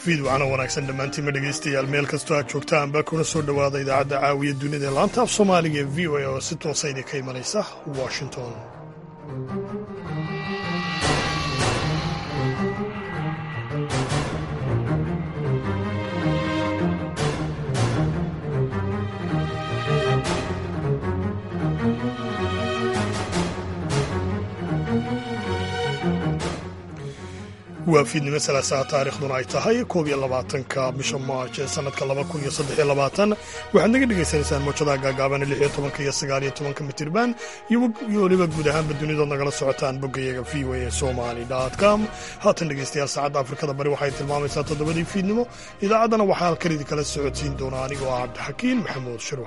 fiidwacana wanaagsan dhammaantiinma dhegaystayaal meel kastoo aad joogtaanba kuna soo dhowaada idaacadda caawiya dunida ee laanta af soomaaliga ee v o a oo si toosa idinka imanaysa washington waa fiidnimo salaasaha taariikhduna ay tahay koob iyo labaatanka bisha maarj ee sanadka laba kun iyo saddex iyo labaatan waxaad naga dhagaysanaysaan mawjadaha gaagaaban lix iyo tobanka iyo sagaal iyo tobanka mitirban iyo weliba guud ahaanba dunidood nagala socotaan boggayaga v o a somali com haatan dhegaystayaal saacadda afrikada bari waxay tilmaamaysaa toddobadii fiidnimo idaacaddana waxaa halkan idin kala socodsiin doona anigoo ah cabdixakiin maxamuud shirwa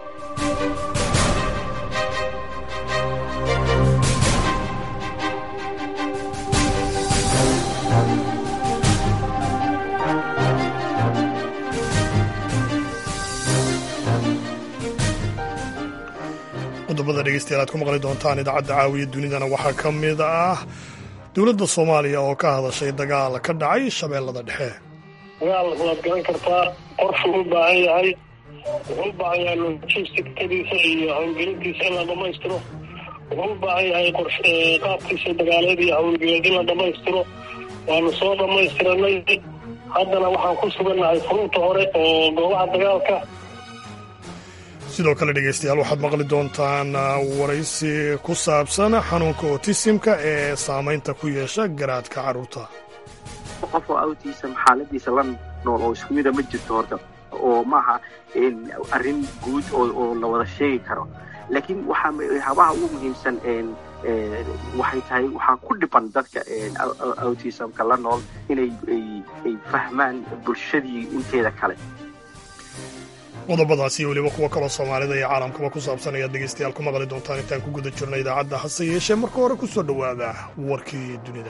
qodobada dhegeystayaal aad ku maqli doontaan idaacadda caawiya dunidana waxaa ka mid ah dowladda soomaaliya oo ka hadashay dagaal ka dhacay shabeellada dhexe dagaal waad garan kartaa qorshuu u baahan yahay wuxuu u baahan yahay logistikadiisa iyo howlgelintiisa in la dhammaystiro wuxuu u baahan yahay qaabkiisa dagaaleed iyo howlgeleed in la dhammaystiro waanu soo dhammaystiranay haddana waxaan ku sugannahay furunta hore oo goobaha dagaalka sidoo kale dhegeystayaal waxaad maqli doontaan waraysi ku saabsan xanuunka otisimka ee saamaynta ku yeesha garaadka carruurta qof oo autism xaaladiisa la nool oo isku mida ma jirto horta oo maaha arrin guud oo la wada sheegi karo laakiin waxaa habaha ugu muhiimsan waxay tahay waxaa ku dhiban dadka autismka la nool inay ay fahmaan bulshadii inteeda kale qodobadaas iyo weliba kuwo kaloo soomaalida iyo caalamkaba ku saabsan ayaad dhegaystayaal ku maqli doontaan intaan ku guda jirno idaacadda hase yeeshee marka hore ku soo dhowaada warkii dunida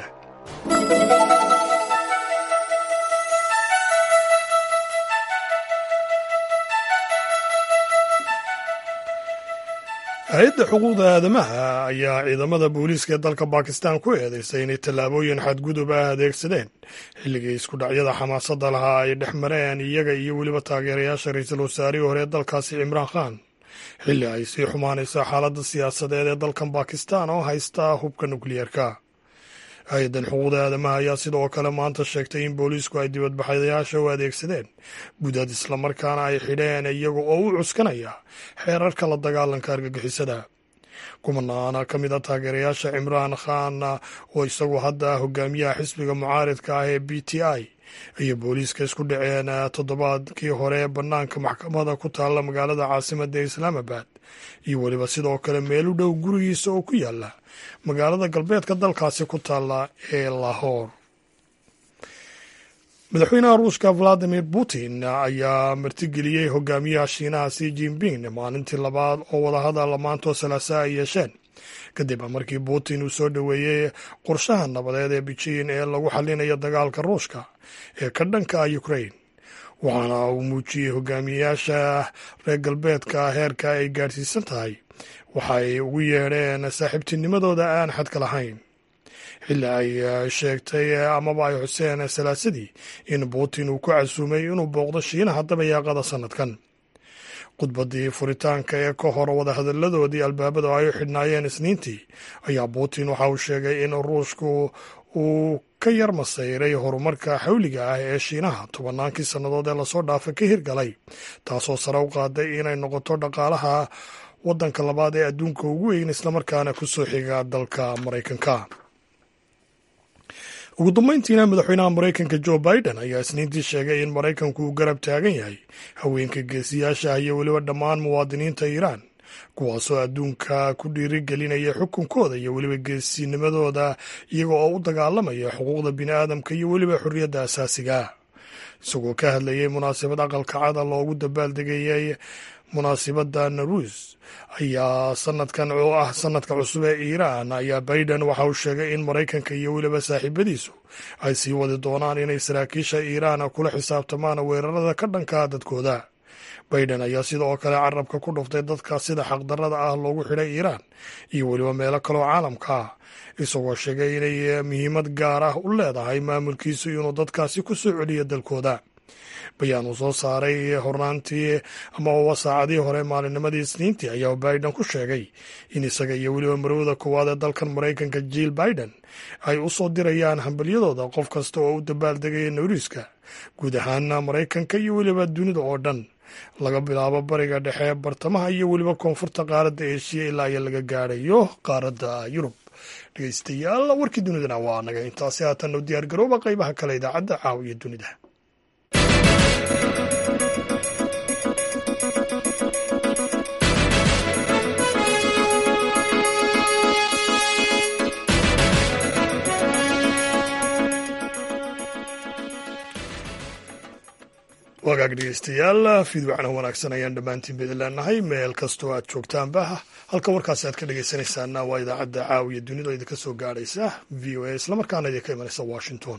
hay-adda xuquuqda aadamaha ayaa ciidamada booliiska ee dalka bakistan ku eedeysay inay tallaabooyin xadgudub ah adeegsadeen xilligii isku dhacyada xamaasadda lahaa ay dhex mareen iyaga iyo weliba taageerayaasha ra-iisul wasaarihii hore ee dalkaasi cimraan khan xilli ay sii xumaanayso xaaladda siyaasadeed ee dalkan bakistan oo haysta hubka nukliyeerka hay-addan xuquuqda aadamaha ayaa sidoo kale maanta sheegtay in booliisku ay dibadbaxayaasha u adeegsadeen gudad islamarkaana ay xidheen iyaga oo u cuskanaya xeerarka la dagaalanka argagixisada kumanaana ka mid a taageerayaasha cimraan khan oo isagu hadda hogaamiyaha xisbiga mucaaridka ah ee b t i ayay booliiska isku dhaceen toddobaadkii hore bannaanka maxkamada ku taalla magaalada caasimadda islaamabad iyo weliba sidoo kale meel u dhow gurigiisa oo ku yaala magaalada galbeedka dalkaasi ku taalla ee lahor madaxweynaha ruushka valadimir putin ayaa martigeliyey hogaamiyaha shiinaha si jinping maalintii labaad oo wadahadal maantoo salaasa ay yeesheen kadib markii putin uu soo dhoweeyey qorshaha nabadeed ee beijing ee lagu xallinayo dagaalka ruushka ee ka dhanka ah ukrain waxaana uu muujiyey hogaamiyayaasha reer galbeedka heerka ay gaadhsiisan tahay waxay ugu yeedheen saaxiibtinimadooda aan xadka lahayn xilli ay sheegtay amaba ay xuseen salaasadii in putin uu ku casuumay inuu booqdo shiinaha dabayaaqada sannadkan khudbaddii furitaanka ee ka hor wadahadalladoodii albaabada ay u xidhnaayeen isniintii ayaa putin waxa uu sheegay in ruushku uu ka yar masayray horumarka xawliga ah ee shiinaha tobannaankii sannadood ee lasoo dhaafay ka hirgalay taasoo sare u qaaday inay noqoto dhaqaalaha waddanka labaad ee adduunka ugu weyn islamarkaana ku soo xiga dalka maraykanka ugu dambeyntiina madaxweynaha maraykanka jo biden ayaa isniintii sheegay in maraykanku uu garab taagan yahay haweenka geesiyaasha ah iyo weliba dhammaan muwaadiniinta iiraan kuwaasoo adduunka ku dhiirigelinaya xukunkooda iyo weliba geesinimadooda iyaga oo u dagaalamaya xuquuqda bini'aadamka iyo weliba xorriyadda asaasiga isagoo ka hadlayay munaasabad aqalka cada loogu dabaaldegayay munaasibadda naruus ayaa sanadkan oo ah sanadka cusub ee iiraan ayaa biden waxa uu sheegay in maraykanka iyo weliba saaxiibadiisu ay sii wadi doonaan inay saraakiisha iiraan kula xisaabtamaan weerarada ka dhankaa dadkooda baiden ayaa sidoo kale carabka ku dhuftay dadka sida xaqdarrada ah loogu xidhay iiraan iyo weliba meelo kaloo caalamka ah isagoo sheegay inay muhiimad gaar ah u leedahay maamulkiisu inuu dadkaasi ku soo celiyo dalkooda bayaan uu soo saaray hornaantii ama uba saacadii hore maalinnimadii isniintii ayaa biden ku sheegay in isaga iyo weliba marwada koowaad ee dalkan maraykanka jill biden ay u soo dirayaan hambalyadooda qof kasta oo u dabaaldegaya nawriiska guud ahaana maraykanka iyo weliba dunida oo dhan laga bilaabo bariga dhexe bartamaha iyo weliba koonfurta qaaradda eeshiya ilaa iyo laga gaadhayo qaaradda yurub dhegeystayaal warkii dunidana waa naga intaasi haatan u diyaar garooba qaybaha kale idaacadda caaw iyo dunida wagaag dhegeystayaal fiidwacna wanaagsan ayaan dhammaantiin bidi leenahay meel kastoo aad joogtaanba halka warkaasi aad ka dhegeysanaysaana waa idaacadda caawiya dunida oo idinka soo gaadhaysa v o a islamarkaana idinka imanaysa washington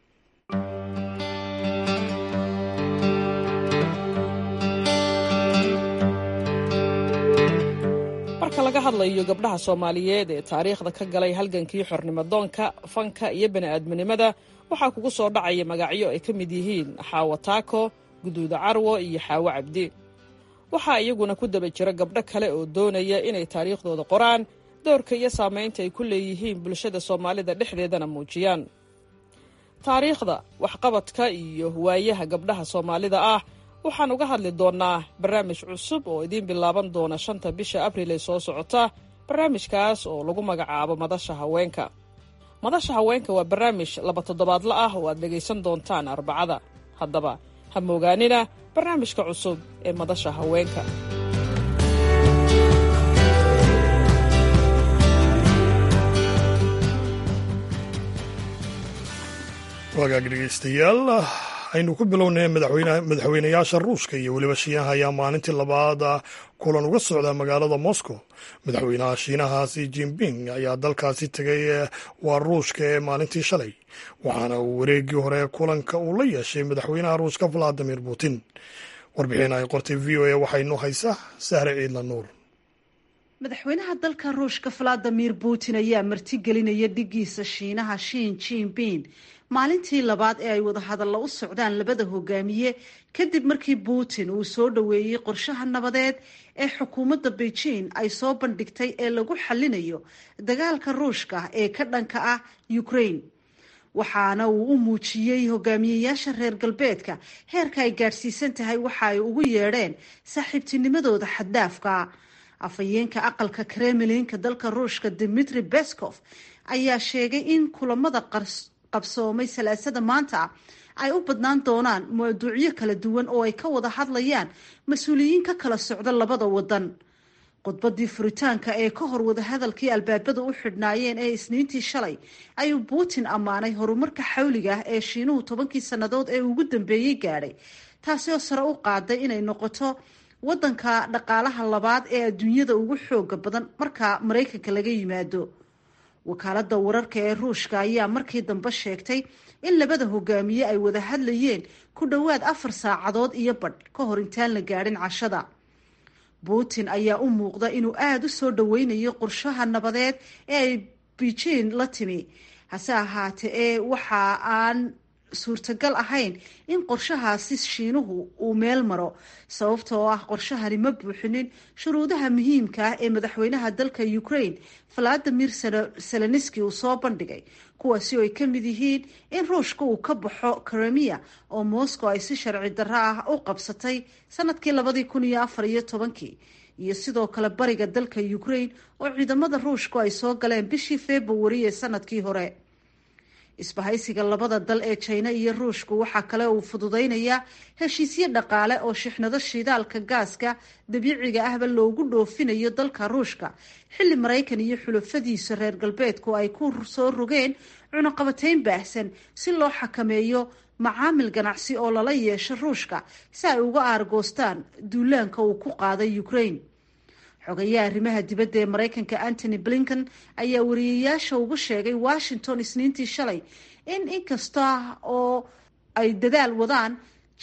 marka laga hadlayo gabdhaha soomaaliyeed ee taariikhda ka galay halgankii xornimadoonka fanka iyo bani'aadminimada waxaa kugu soo dhacaya magacyo ay ka mid yihiin xaawo taako guduuda carwo iyo xaawo cabdi waxaa iyaguna ku daba jira gabdho kale oo doonaya inay taariikhdooda qoraan doorka iyo saamaynta ay ku leeyihiin bulshada soomaalida dhexdeedana muujiyaan taariikhda waxqabadka iyo waayaha gabdhaha soomaalida ah waxaan uga hadli doonnaa barnaamij cusub oo idiin bilaaban doona shanta bisha abriil ee soo socota barnaamijkaas oo lagu magacaabo madasha haweenka madasha haweenka waa barnaamij laba toddobaadla ah oo aad dhegaysan doontaan arbacada haddaba ha moogaanina barnaamijka cusub ee madasha haweenka wagaag dhegeystayaal aynu ku bilownay madaxweynayaasha ruushka iyo weliba shiinaha ayaa maalintii labaad kulan uga socda magaalada moscow madaxweynaha shiinaha si jinping ayaa dalkaasi tegay waa ruushka ee maalintii shalay waxaana uu wareegii hore kulanka uu la yeeshay madaxweynaha ruushka valadimir putin warbixin ay qortay v o a waxaynu haysaa sahre ciidla nuur madaxweynaha dalka ruushka valadimir putin ayaa martigelinaya dhigiisa shiinaha shin jinping maalintii labaad ee ay wadahadalla u socdaan labada hogaamiye kadib markii putin uu soo dhoweeyey qorshaha nabadeed ee xukuumadda beijing ay soo bandhigtay ee lagu xallinayo dagaalka ruushka ee ka dhanka ah ukraine waxaana uu u muujiyey hogaamiyeyaasha reer galbeedka heerka ay gaadhsiisan tahay waxa ay ugu yeedheen saaxiibtinimadooda xaddaafka afhayeenka aqalka kremlinka dalka ruushka dimitri beskov ayaa sheegay in kulamada qabsoomay salaasada maanta ay u badnaan doonaan mawduucyo kala duwan oo ay ka wada hadlayaan mas-uuliyiin ka kala socda labada wadan khudbadii furitaanka ee ka hor wadahadalkii albaabada u xidhnaayeen ee isniintii shalay ayuu putin ammaanay horumarka xawliga ah ee shiinuhu tobankii sannadood ee ugu dambeeyey gaadhay taasi oo sare u qaaday inay noqoto wadanka dhaqaalaha labaad ee adduunyada ugu xooga badan marka maraykanka laga yimaado wakaalada wararka ee ruushka ayaa markii dambe sheegtay in labada hogaamiye ay wada hadlayeen ku dhowaad afar saacadood iyo badh ka hor intaan la gaadhin cashada putin ayaa u muuqda inuu aada u soo dhoweynayo qorshaha nabadeed ee ay beijing la timi hase ahaatee ee waxa aan suurtagal ahayn in qorshahaasi shiinuhu uu meel maro sababta oo ah qorshahani ma buuxinin shuruudaha muhiimka ah ee madaxweynaha dalka ukraine valadimir seleniski uu soo bandhigay kuwaasi oo ay ka mid yihiin in ruushka uu ka baxo kremiya oo moscow ay si sharci darro ah u qabsatay sanadkii labadii kun iyo afar iyo tobankii iyo sidoo kale bariga dalka ukraine oo ciidamada ruushku ay soo galeen bishii februari ee sanadkii hore isbahaysiga labada dal ee jina iyo ruushku waxaa kale uu fududeynayaa heshiisyo dhaqaale oo shixnado shidaalka gaaska dabiiciga ahba loogu dhoofinayo dalka ruushka xilli maraykan iyo xulafadiisa reer galbeedku ay ku soo rogeen cunaqabateyn baahsan si loo xakameeyo macaamil ganacsi oo lala yeesho ruushka si ay uga aargoostaan duulaanka uu ku qaaday ukraine xogayaha arrimaha dibadda ee maraykanka antony blinken ayaa wariyeyaasha ugu sheegay washington isniintii shalay in inkasta oo ay dadaal wadaan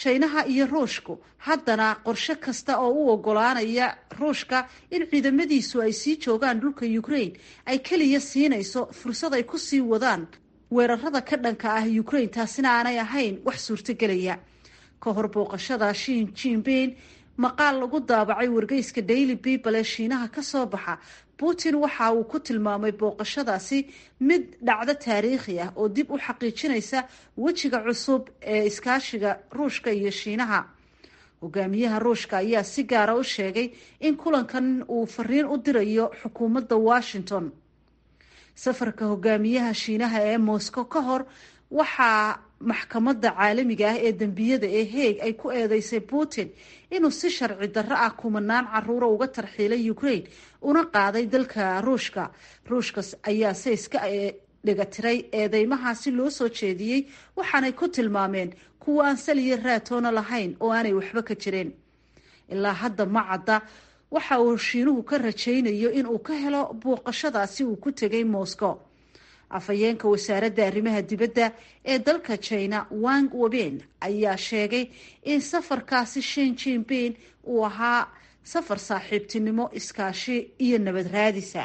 jaynaha iyo ruushku haddana qorshe kasta oo u ogolaanaya ruushka in ciidamadiisu ay sii joogaan dhulka ukraine ay keliya siinayso fursad ay kusii wadaan weerarada ka dhanka ah ukraine taasina aanay ahayn wax suurtogelaya ka hor booqashada shin jinbin maqaal lagu daabacay wargeyska daily people ee shiinaha ka soo baxa putin waxa uu ku tilmaamay booqashadaasi mid dhacdo taariikhi ah oo dib u xaqiijinaysa wejiga cusub ee iskaashiga ruushka iyo shiinaha hogaamiyaha ruushka ayaa si gaara u sheegay in kulankan uu fariin u dirayo xukuumadda washington safarka hogaamiyaha shiinaha ee moscow ka hor waxaa maxkamadda caalamiga ah ee dembiyada ee heeg ay ku eedeysay putin inuu si sharci darro ah kumanaan caruura uga tarxiilay ukraine una qaaday dalka ruushka ruushka ayaa se iska dhigatiray eedeymahaasi loo soo jeediyey waxaanay ku tilmaameen kuwa aan saliyo raatoona lahayn oo aanay waxba ka jirin ilaa hadda ma cadda waxa uu shiinuhu ka rajaynayo inuu ka helo booqashadaasi uu ku tegay moscow afhayeenka wasaaradda arrimaha dibadda ee dalka china wang weben ayaa sheegay in safarkaasi shin jinbin uu ahaa safar saaxiibtinimo iskaashi iyo nabad raadisa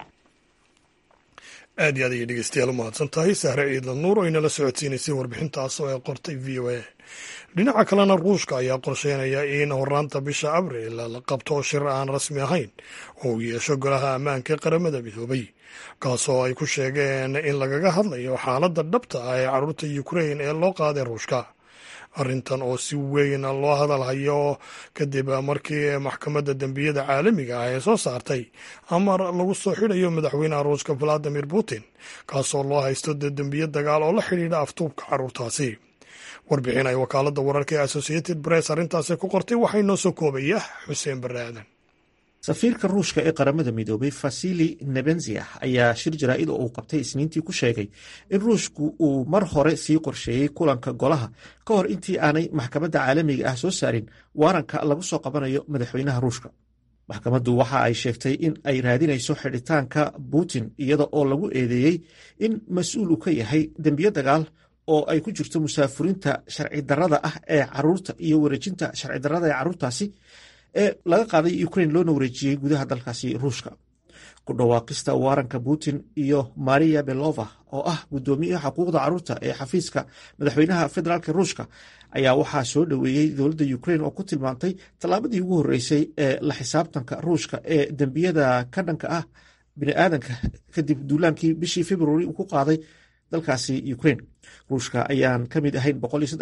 aad iyo aad ayay dhegeystayaal u mahadsan tahay sahre ciidla nuur oo inala socodsiinaysay warbixintaas oo ay qortay v o a dhinaca kalena ruushka ayaa qorsheynaya in horaanta bisha abril la qabto shir aan rasmi ahayn oo uu yeesho golaha ammaanka ee qaramada midoobay kaasoo ay ku sheegeen in lagaga hadlayo xaaladda dhabta ah ee carruurta ukrain ee loo qaaday ruushka arrintan oo si weyn loo hadalhayo kadib markii maxkamadda dembiyada caalamiga ah ee soo saartay amar lagu soo xidhayo madaxweynaha ruushka valadimir putin kaasoo loo haysto dembiye dagaal oo la xidhiidha aftuubka carruurtaasi warbixin ay wakaaladda wararka ee associated press arrintaasi ku qortay waxaa inoo soo koobaya xuseen barre aadan safiirka ruushka ee qaramada midoobay fasili nebenzia ayaa shir jaraa'id oo uu qabtay isniintii ku sheegay in ruushku uu mar hore sii qorsheeyey kulanka golaha ka hor intii aanay maxkamadda caalamiga ah soo saarin waaranka lagu soo qabanayo madaxweynaha ruushka maxkamaddu waxa ay sheegtay in ay raadinayso xidhitaanka putin iyada oo lagu eedeeyey in mas-uul uu ka yahay dembiyo dagaal oo ay ku jirto musaafurinta sharci darrada ah ee caruurta iyo wareejinta sharci darrada ee carruurtaasi ee laga qaaday ukrain loona wareejiyey gudaha dalkaasi ruushka ku dhawaaqista waaranka putin iyo maria belova oo ah guddoomiyaha xuquuqda carruurta ee xafiiska madaxweynaha federaalk ruushka ayaa waxaa soo dhoweeyey dowladda ukrain oo ku tilmaantay tallaabadii ugu horreysay ee la xisaabtanka ruushka ee dembiyada ka dhanka ah biniaadanka kadib duulaankii bishii februari uu ku qaaday dalkaasi ukrain ruushka ayaan ka mid ahayn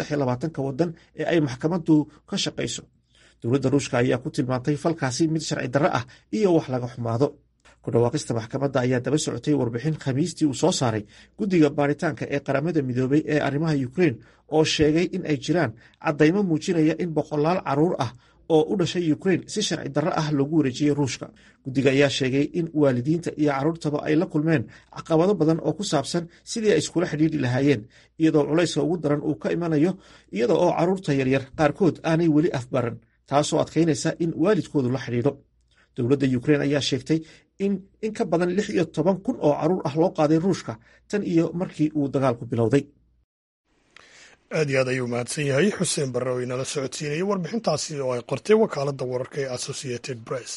ka wadan ee ay maxkamaddu ka shaqayso dowladda ruushka ayaa ku tilmaantay falkaasi mid sharci darro ah iyo wax laga xumaado ku dhawaaqista maxkamadda ayaa daba socotay warbixin khamiistii uu soo saaray guddiga baaritaanka ee qaramada midoobay ee arrimaha ukrain oo sheegay in ay jiraan caddaymo muujinaya in boqolaal carruur ah oo u dhashay ukrain si sharci darro ah loogu wareejiyey ruushka guddiga ayaa sheegay in waalidiinta iyo carruurtaba ay la kulmeen caqabado badan oo ku saabsan sidii ay iskula xidhiidhi lahaayeen iyadoo culayska ugu daran uu ka imanayo iyada oo carruurta yaryar qaarkood aanay weli afbaran taasoo adkaynaysa in waalidkoodu la xidhiidho dowladda ukrain ayaa sheegtay in in ka badan lix iyo toban kun oo carruur ah loo qaaday ruushka tan iyo markii uu dagaalku bilowday aad iyo aad ayuu mahadsan yahay xuseen barre oo inala socodsiinayay warbixintaasi oo ay qortay wakaaladda wararka ee associated press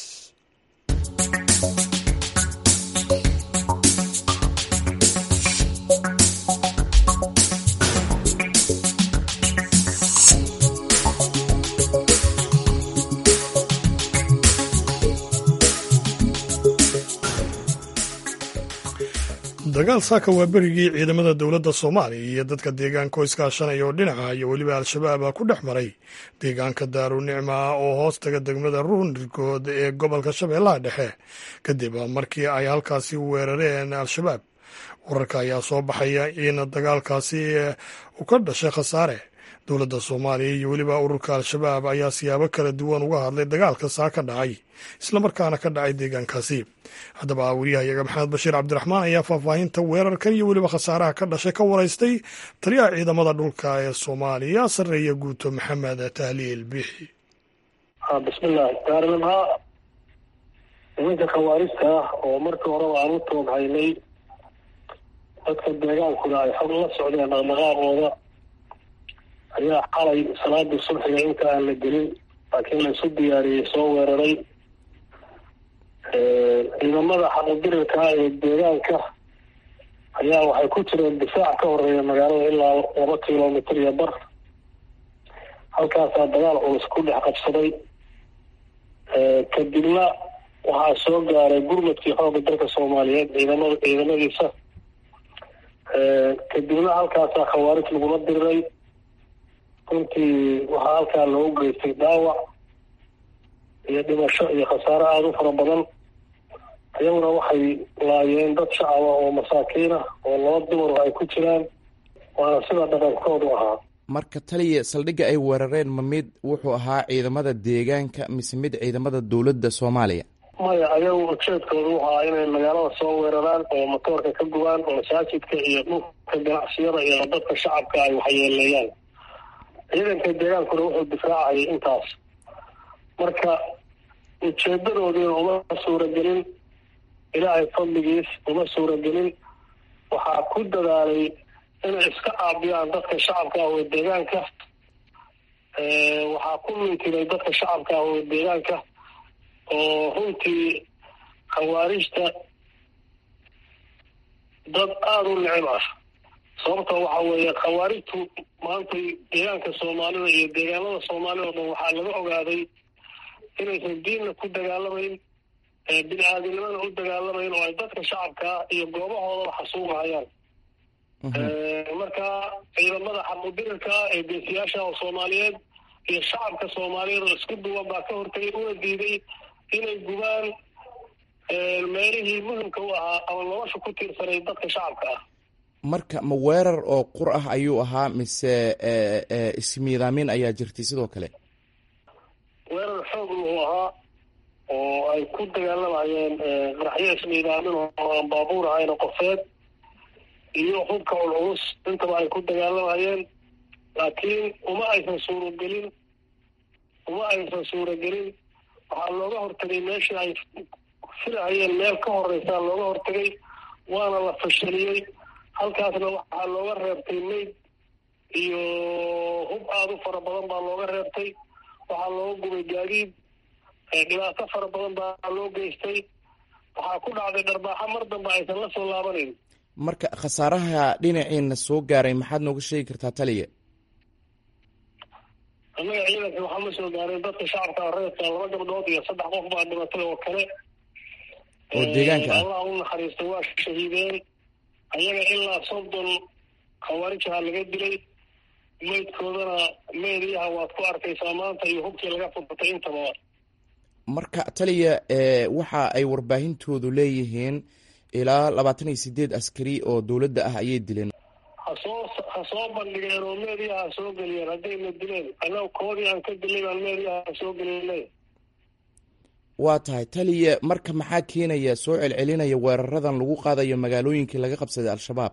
dagaal saaka waa berigii ciidamada dowladda soomaaliya iyo dadka deegaanka oo iskaashanaya oo dhinaca iyo weliba al-shabaaba ku dhex maray deegaanka daaru nicma oo hoos taga degmada ruunrikood ee gobolka shabeellaha dhexe kadib markii ay halkaasi weerareen al-shabaab wararka ayaa soo baxaya in dagaalkaasi uu ka dhashay khasaare dowladda soomaaliya iyo weliba ururka al-shabaab ayaa siyaabo kala duwan uga hadlay dagaalka saa ka dhacay islamarkaana ka dhacay deegaankaasi haddaba wariyahayaga maxamed bashiir cabdiraxmaan ayaa faahfaahinta weerarkan iyo weliba khasaaraha ka dhashay ka waraystay taliyaha ciidamada dhulka ee soomaaliya sarreeya guuto maxamed tahliil bixi bismillahi daarnimha nimanka khawaarista ah oo markii horeba aan u tooghaynay dadka deegaankuna ay xog la socdeen dhaqdhaqaaqooda ayaa xalay salaadii subxiga inta aan la gelin laakiin la isu diyaariyey soo weeraray ciidamada xaqudirirka ee deegaanka ayaa waxay ku jireen difaac ka horeeya magaalada ilaa laba kilomitr iyo bar halkaasaa dagaal culus ku dhex qabsaday kadibna waxaa soo gaaray gurmadkii xoogga dalka soomaaliyeed ciidamada ciidamadiisa kadibna halkaasaa khawaarij lagula diriray runtii waxaa halkaa loogu geystay dhaawac iyo dhimasho iyo khasaare aada u fara badan iyaguna waxay laayeen dad shacaba oo masaakiin ah oo laba dumar ay ku jiraan waana sida dhaqankoodu ahaa marka taliya saldhigga ay weerareen ma mid wuxuu ahaa ciidamada deegaanka mise mid ciidamada dowladda soomaaliya maya ayagu ujeedkoodu wuxu ahaa inay magaalada soo weeraraan oo matoorka ka gubaan oo masaajidka iyo dhulka ganacsiyada iyo dadka shacabka ay waxyeeleeyaan ciidanka deegaankuna wuxuu difaacayay intaas marka ujeedadoodiina uma suuragelin ilaahay fadligiis uma suuragelin waxaa ku dadaalay inay iska caabiyaan dadka shacabka ah oo deegaanka waxaa ku mintiray dadka shacabka ah oo deegaanka oo runtii khawaarijta dad aada u necib ah sababta waxa weeye khawaarijtu maanta deegaanka soomaalida iyo deegaanada soomaalida o dhan waxaa laga ogaaday inaysan diinna ku dagaalamayn bini aadinimada u dagaalamayn oo ay dadka shacabkaa iyo goobahoodaba xasuugahayaan marka ciidamada xaqudirirka ee geesiyaasha oo soomaaliyeed iyo shacabka soomaaliyeed oo isku duwan baa ka hortagay una diiday inay gubaan meelihii muhimka u ahaa ama nolosha ku tiirsanay dadka shacabka ah marka ma weerar oo qur ah ayuu ahaa mise ismiidaamin ayaa jirtay sidoo kale weerar xoog wuxuu ahaa oo ay ku dagaalamayeen qaraxyo ismiidaamin oo aan baabuur ahayn qofeed iyo hubka culculus intaba ay ku dagaalamayeen laakiin uma aysan suuragelin uma aysan suuragelin waxaa looga hortagay meeshii ay filahayeen meel ka horeysaa looga hortagay waana la fashaliyey halkaasna waxaa looga reebtay mayd iyo hub aada u fara badan baa looga reebtay waxaa looga gubay gaadiid dhibaato fara badan baa loo geystay waxaa ku dhacday dharbaaxo mar dambe aysan la soo laabanayn marka khasaaraha dhinaciina soo gaaray maxaad nooga sheegi kartaa taliya annaga ciidanka waxaa ma soo gaaray dadka shacabka reerka laba gabdhood iyo saddex qof baa dhimatay oo kale oo deegaanka ah allah u naxariistay waa shahiideen ayaga ilaa soddon khawaarijaha laga dilay meydkoodana meediyaha waad ku arkaysaa maanta iyo hubkii laga furtay intaba marka taliya waxa ay warbaahintoodu leeyihiin ilaa labaatan iyo sideed askari oo dowladda ah ayay dileen hasoo ha soo bandhigeen oo meediyaha ha soo geliyeen haddayna dileen annaga koodii aan ka dilay baan meediyaha ha soo geliyeen waa tahay taliya marka maxaa keenaya soo celcelinaya weeraradan lagu qaadayo magaalooyinkii laga qabsaday al-shabaab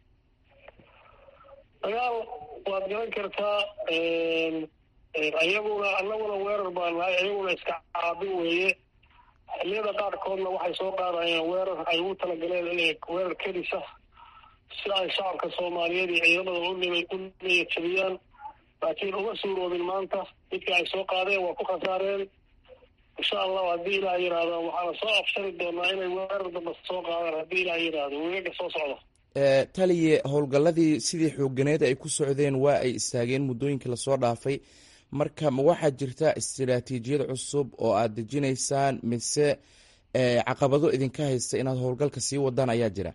dagaal waad garan kartaa iyaguna annaguna weerar baa nahay iyaguna iska caabin weeye xilliyada qaarkoodna waxay soo qaadayeen weerar ay ugu talagaleen inay weerar kedisa si ay shacabka soomaaliyeed iyo ciidamada u niyajabiyaan laakiin uma suuroobin maanta midkii ay soo qaadeen waa ku khasaareen insha allahu haddii ilaah yidhaahdo waxaana soo afshari doonaa inay weerar damba soo qaadaan haddii ilaah yidhaahdo wegaga soo socda taliye howlgalladii sidii xooganeed ay ku socdeen waa ay istaageen muddooyinkii lasoo dhaafay marka ma waxaa jirta istiraatiijiyad cusub oo aad dejinaysaan mise caqabado idinka haysta inaad howlgalka sii wadaan ayaa jira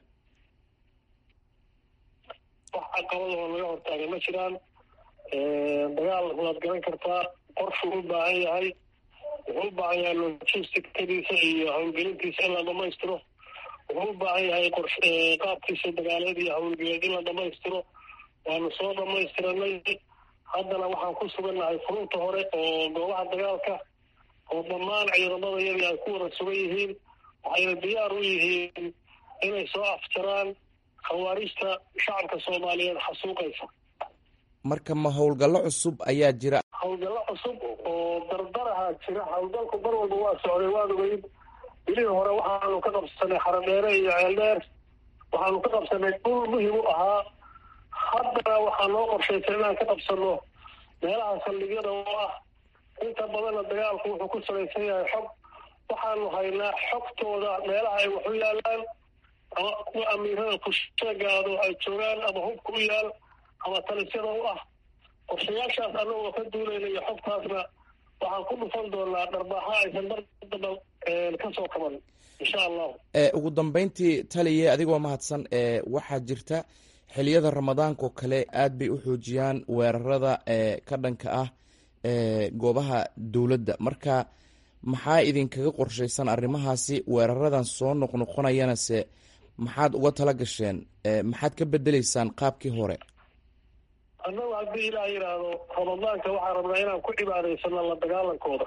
wax caqabadahoo laga hortaaga ma jiraan dagaal waad garan kartaa qorshuu u baahan yahay wuxuu u baahan yahay logisticadiisa iyo howlgelintiisa in la dhamaystiro wuxuu u baahan yahay qors qaabkiisa dagaaleed iyo howlgeleed in la dhamaystiro waanu soo dhamaystiranay haddana waxaan ku sugannahay furunta hore oo goobaha dagaalka oo dhammaan ciidamada yadii ay ku wada sugan yihiin waxayna diyaar u yihiin inay soo afjaraan khawaarijta shacabka soomaaliyeed xasuuqaysa marka ma howlgallo cusub ayaa jira howlgallo cusub oo dardaraha jira howlgalku mar walba waa socday waad ogeyd bilihii hore waxaanu ka qabsanay xaradheere iyo ceeldheer waxaanu ka qabsanay dhul muhim u ahaa haddana waxaa noo qorshaysan inaan ka qabsano meelaha saldhigyada oo ah inta badanna dagaalku wuxuu ku salaysan yahay xog waxaanu haynaa xogtooda meelaha ay wax u yaalaan ama kuwa amiirada kusheegaado ay joogaan ama hubka u yaal ama talisyada u ah qorshayaashaas annagoo ka duulayna iyo xogtaasna waxaan ku dhufan doonaa dharbaaxa aysan mar damba ka soo kaban insha allahu ugu dambeyntii taliye adigoo mahadsan waxaa jirta xiliyada ramadaankaoo kale aad bay u xoojiyaan weerarada ka dhanka ah goobaha dowladda marka maxaa idinkaga qorshaysan arrimahaasi weeraradan soo noqnoqonayana se maxaad uga tala gasheen maxaad ka bedeleysaan qaabkii hore annagu haddii ilaah yidhaahdo ramadaanka waxaan rabnaa inaan ku cibaadaysano la dagaalankooda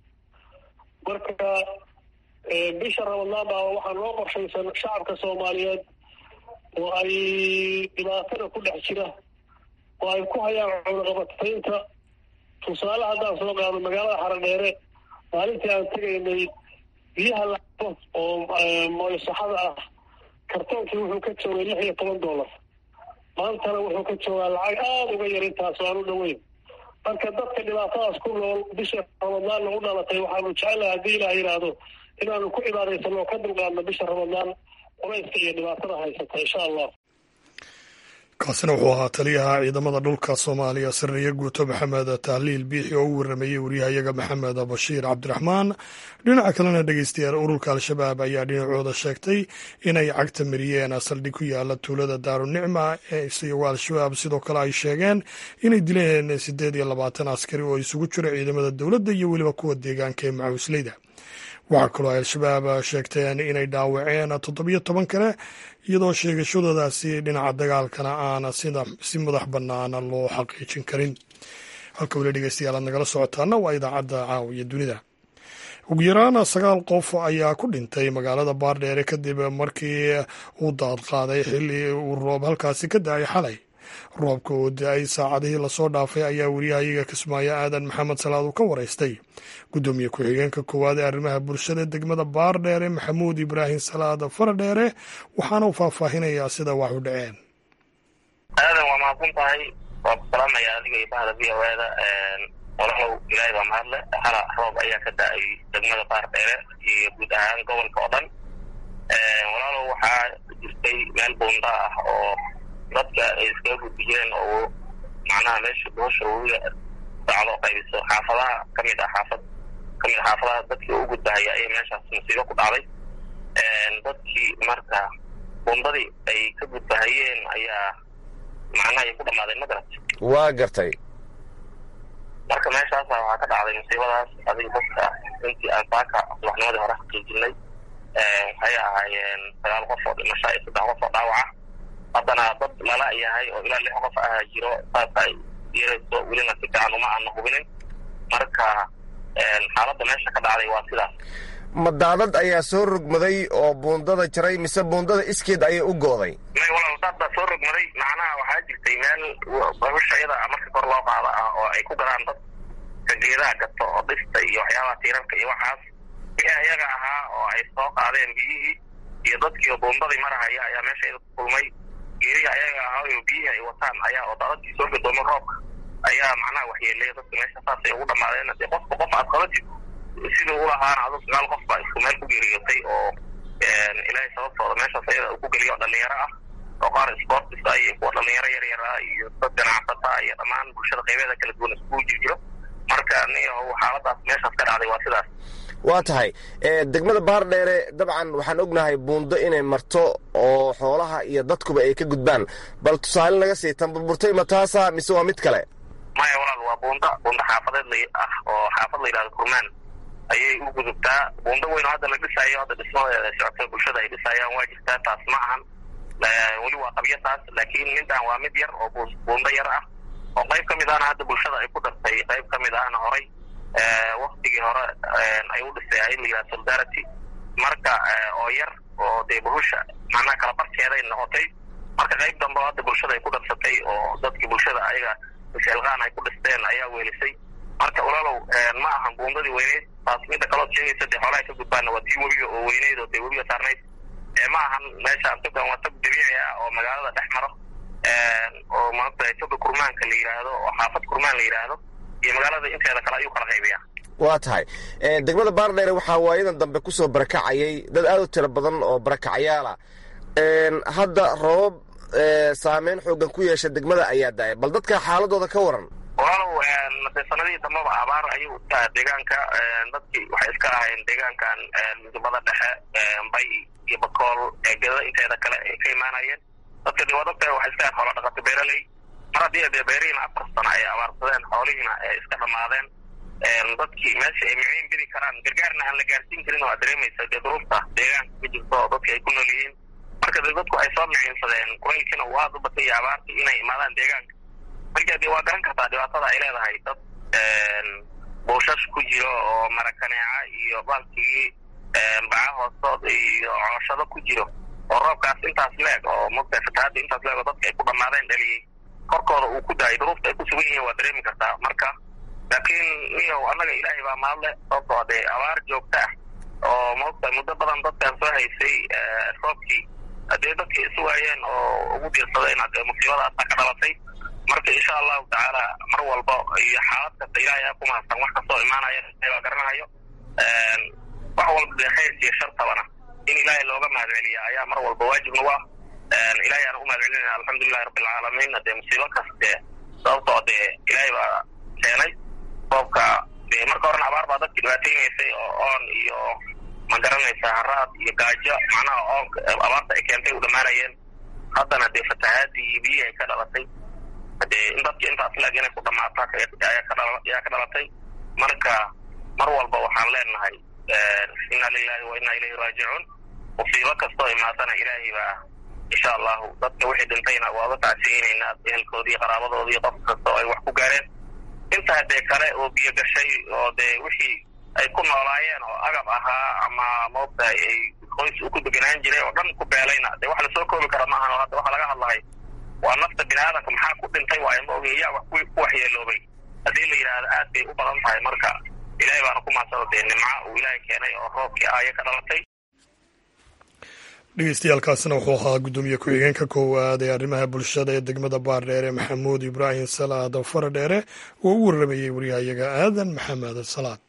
marka bisha ramadaan baa waxaa noo qorshaysan shacabka soomaaliyeed oo ay dhibaatada ku dhex jira oo ay ku hayaan cunaqabataynta tusaale haddaan soo qaado magaalada xaradheere maalintii aan tegaynay biyaha lacabo oo mooysaxada ah kartoonkii wuxuu ka joogay lix iyo toban dollar maantana wuxuu ka joogaa lacag aada uga yar intaas aan u dhoweyn marka dadka dhibaatadaas ku nool bisha ramadaanna u dhalatay waxaanu jecelahay haddii ilaah yidhaahdo inaanu ku cibaadaysano oo ka dulqaadno bisha ramadaan culayska iyo dhibaatada haysata insha allah kaasina wuxuu ahaa taliyaha ciidamada dhulka soomaaliya sariye guuto maxamed tahliil biixi oo u waramayey waryahayaga maxamed bashiir cabdiraxmaan dhinaca kalena dhegeystayaal ururka al-shabaab ayaa dhinacooda sheegtay inay cagta mariyeen saldhig ku yaala tuulada daarunicma isagoo al-shabaab sidoo kale ay sheegeen inay dileen siddeed iyo labaatan askari oo isugu jiro ciidamada dowladda iyo weliba kuwa deegaanka ee macawisleyda waxaa kaloo ay al-shabaab sheegteen inay dhaawaceen toddobiyo toban kale iyadoo sheegashadoodaasi dhinaca dagaalkana aana si madax bannaana loo xaqiijin karin halka weli dhegeystayaal aad nagala socotaana waa idaacadda caawiya dunida ugu yaraan sagaal qof ayaa ku dhintay magaalada baardheere kadib markii uu daad qaaday xilli uu roob halkaasi ka da-ay xalay roobka oo da-ay saacadihii lasoo dhaafay ayaa wariyahayaga kismaayo aadan maxamed salaad uu ka waraystay guddoomiye ku-xigeenka koowaad ee arrimaha bulshada degmada baardheere maxamuud ibraahim salaad faradheere waxaana uu faahfaahinayaa sida wax u dhaceen aadan waa mahadsan tahay waa ku salaamaya adiga iyo bahda v o eda walaalow ilaahay baa mahadle hala roob ayaa ka da-ay degmada baardheere iyo guud ahaan gobolka oo dhan walaalow waxaa jirtay meel buunda ah oo dadka ay iskaga gudbi jireen oo macnaha meesha boosha wawiga sacdo qaybiso xaafadaha kamid ah xaafad kamid a xaafadaha dadkii u gudbahaya ayay meeshaas musiibo ku dhacday dadkii marka buundadii ay ka gudbahayeen ayaa macnaha ay ku dhamaaday magarat waa gartay marka meeshaasa waxaa ka dhacday musiibadaas adiga dadka intii aan saaka subaxnimadii hore xaqiijinay waxay ahaayeen sagaal qof oo dhimasho iyo saddex qof oo dhaawaca haddana dad lala yahay oo ilaa lix qof ah jiro saas ay yeelayso welina si fiican uma aana hubinin marka xaaladda meesha ka dhacday waa sidaas ma daadad ayaa soo rogmaday oo buundada jaray mise buundada iskeed ayay u gooday may walaal daad baa soo rogmaday macnaha waxaa jirtay meel bahusha iyada marka kor loo qaada ah oo ay ku gadaan dadka geedaha gato oo dhista iyo waxyaabaha tiirarka iyo waxaas wixii iyaga ahaa oo ay soo qaadeen biyihii iyo dadkii oo buundadii marahaya ayaa meesha iyada ku kulmay geerihi ayaga ahaa oo biyihii ay wataan ayaa oo daadadkii soo gadoomay roobka ayaa macnaha waxyeelaya dadka meesha saasay ugu dhamaadeen dee qofka qof aad qabatid siduu ulahaana adu sagaal qof baa isku meel ku geeriyootay oo ilaahay sababtooda meeshaas ayada uu ku geliyo oo dhalinyaro ah oo qaar sportis ah iyo kuwa dhalinyaro yar yar ah iyo dad ganacsata iyo dhammaan bulshada qaybeeda kala duwan iskugu jirjiro marka niyo xaaladaas meeshaas ka dhacday waa sidaas waa tahay degmada baardheere dabcan waxaan ognahay buundo inay marto oo xoolaha iyo dadkuba ay ka gudbaan bal tusaale naga sii tan burburtay ma taasa mise waa mid kale maya walaal waa buunda buunda xaafadeed ah oo xaafad la yidhahdo kurmaan ayay u gudubtaa buundo weyn oo hadda la dhisaayo hadda dhismadeeda socota bulshada ay dhisayaan waa jirtaa taas ma ahan weli waa qabyo taas laakiin midaan waa mid yar oo buundo yar ah oo qayb ka mid ahna hadda bulshada ay ku dartay qayb ka mid ahna horay waktigii hore ay u dhisay ay la yidhaha solidarity marka oo yar oo dee bahusha macnaha kala barkeeday noqotay marka qayb dambe oo hadda bulshada ay ku darsatay oo dadkii bulshada ayaga isxilqaan ay ku dhisteen ayaa weelisay marka walaalow ma ahan buundadii weyneyd taas midda kalood sheegaysa dee xoolaha ka gudbaana waa tii webiga oo weyneyd oo dee webiga saarnayd ma ahan meesha togan waa tog dabiici ah oo magaalada dhex maro oo maanta joga kurmaanka la yidhaahdo oo xaafad kurmaan la yidhaahdo iyo magaalada inteeda kale ayuu kala qaybiyaa waa tahay degmada baardheere waxaa waayadan dambe kusoo barakacayay dad aad u tiro badan oo barakacyaala hadda roobab saameyn xoogan ku yeesha degmada ayaa daaya bal dadka xaaladooda ka waran walaalow de sanadihii dambaba abaar ayuu utaha deegaanka dadkii waxay iska ahayn deegaankan midubada dhexe bay iyo bakool eegada inteeda kale ay ka imaanayeen dadka de waa dadka waxay iska ahayn xoola dhaqato beeraley mar haddii dee beerihiina afar sano ay abaarsadeen xoolihiina ay iska dhammaadeen dadkii meesha ay miciin geli karaan gargaarna aan la gaarsiin karin waa dareemaysa dee duruufta deegaanka ka jirto oo dadka ay ku nool yihiin marka dee dadku ay soo miciinsadeen kulaylkiina uu aada u batay iyo abaartii inay imaadaan deegaanka marka dee waa garan kartaa dhibaatada ay leedahay dad buushash ku jiro oo marakaneeca iyo baalkigii baca hoostood iyo cooshado ku jiro oo roobkaas intaas leeg oo mugta fatahaadda intaas leeg oo dadka ay ku dhammaadeen dhaliyey korkooda uu ku daayay duruufta ay ku sugan yihiin waa dareemi kartaa marka laakiin niyow annaga ilaahay baa mahadle sababtoo dee abaar joogta ah oo maogta muddo badan dadkan soo haysay roobkii haddee dadkii isu waayeen oo ugu diirsadeen hadee musiibadaasa ka dhalatay marka insha allahu tacaala mar walba iyo xaalad kasta ilaahay aa ku mahadsan wax kastoo imaanaya baa garanayo wax walba dee khayr iyo shartabana in ilaahay looga mahad celiya ayaa mar walba waajib nagu ah ilahay aan u mahad celinayna alxamdulilahi rabbilcaalamiin dee musiibo kaste sababtoo dee ilaahay baa keenay roobka dee marka horena abaar baa dadki dhibaateynaysay oo oon iyo ma garanaysa haraad iyo gaajo macnaha oonka abaarta ay keentay u dhammaanayeen haddana dee fatahaadii iyo biyihii ay ka dhalatay dee in dadki intaas leeg inay ku dhamaato ayaa ka dhalatay marka mar walba waxaan leenahay inna lilahi wa inna ilayhi raajicuun musiibo kastoo imaatana ilaahay baa insha allahu dadka wixii dhintayna waa uga tacsiyeynaynaa ehelkoodii qaraabadoodii qof kasta oo ay wax ku gaareen intaa dee kale oo biyo gashay oo dee wixii ay ku noolaayeen oo agab ahaa ama maogtahay ay qoys u ku deganaan jiray oo dhan ku beelayna dee wax lasoo koobi kara maahan oo hadda waxa laga hadlahay waa nafta bini aadamka maxaa ku dhintay waayo ma ogin yaa wax ku waxyeeloobay haddii la yidhaahdo aad bay u badan tahay marka ilahay baana ku maadsado dee nimca uu ilaahay keenay oo roobkii aaya ka dhalatay dhegeystayaaalkaasina wuxuu ahaa guddoomiye ku-xigeenka koowaad ee arrimaha bulshada ee degmada baardheere maxamuud ibraahim salaad faradheere oo u warramayey waryahayaga aadan maxamed salaad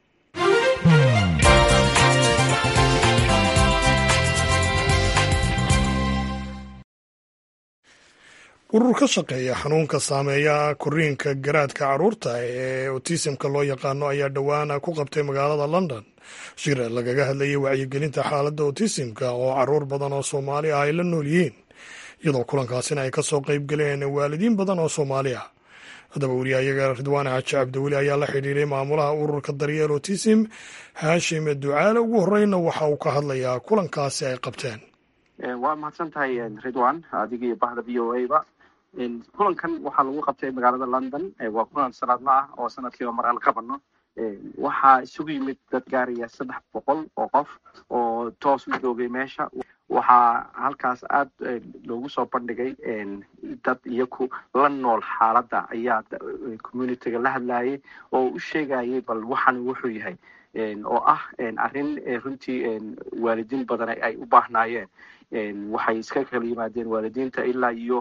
urur ka shaqeeya xanuunka saameeya koriinka garaadka carruurta ee otisimka loo yaqaano ayaa dhowaan ku qabtay magaalada london shir lagaga hadlayay wacyigelinta xaaladda otisimka oo caruur badan oo soomaali ah ay la nool yihiin iyadoo kulankaasina ay kasoo qayb galeen waalidiin badan oo soomaali ah haddaba weriyahayaga ridwaan xaaji cabdiweli ayaa la xidhiiray maamulaha ururka daryeel otisim haashim ducaale ugu horeyna waxa uu ka hadlayaa kulankaasi ay qabteen waa mahadsan tahay ridwan adiga iyo bahda v o a ba kulankan waxaa lagu qabtay magaalada london waa kulan sanadla ah oo sanadkiiba mar aan qabano waxaa isugu yimid dad gaaraya saddex boqol oo qof oo toos u joogay meesha waxaa halkaas aad loogu soo bandhigay dad iyaku la nool xaaladda ayaa communityga la hadlayay oo u sheegayay bal waxan wuxuu yahay oo ah arrin runtii waalidiin badan ay u baahnaayeen waxay iska kala yimaadeen waalidiinta ilaa iyo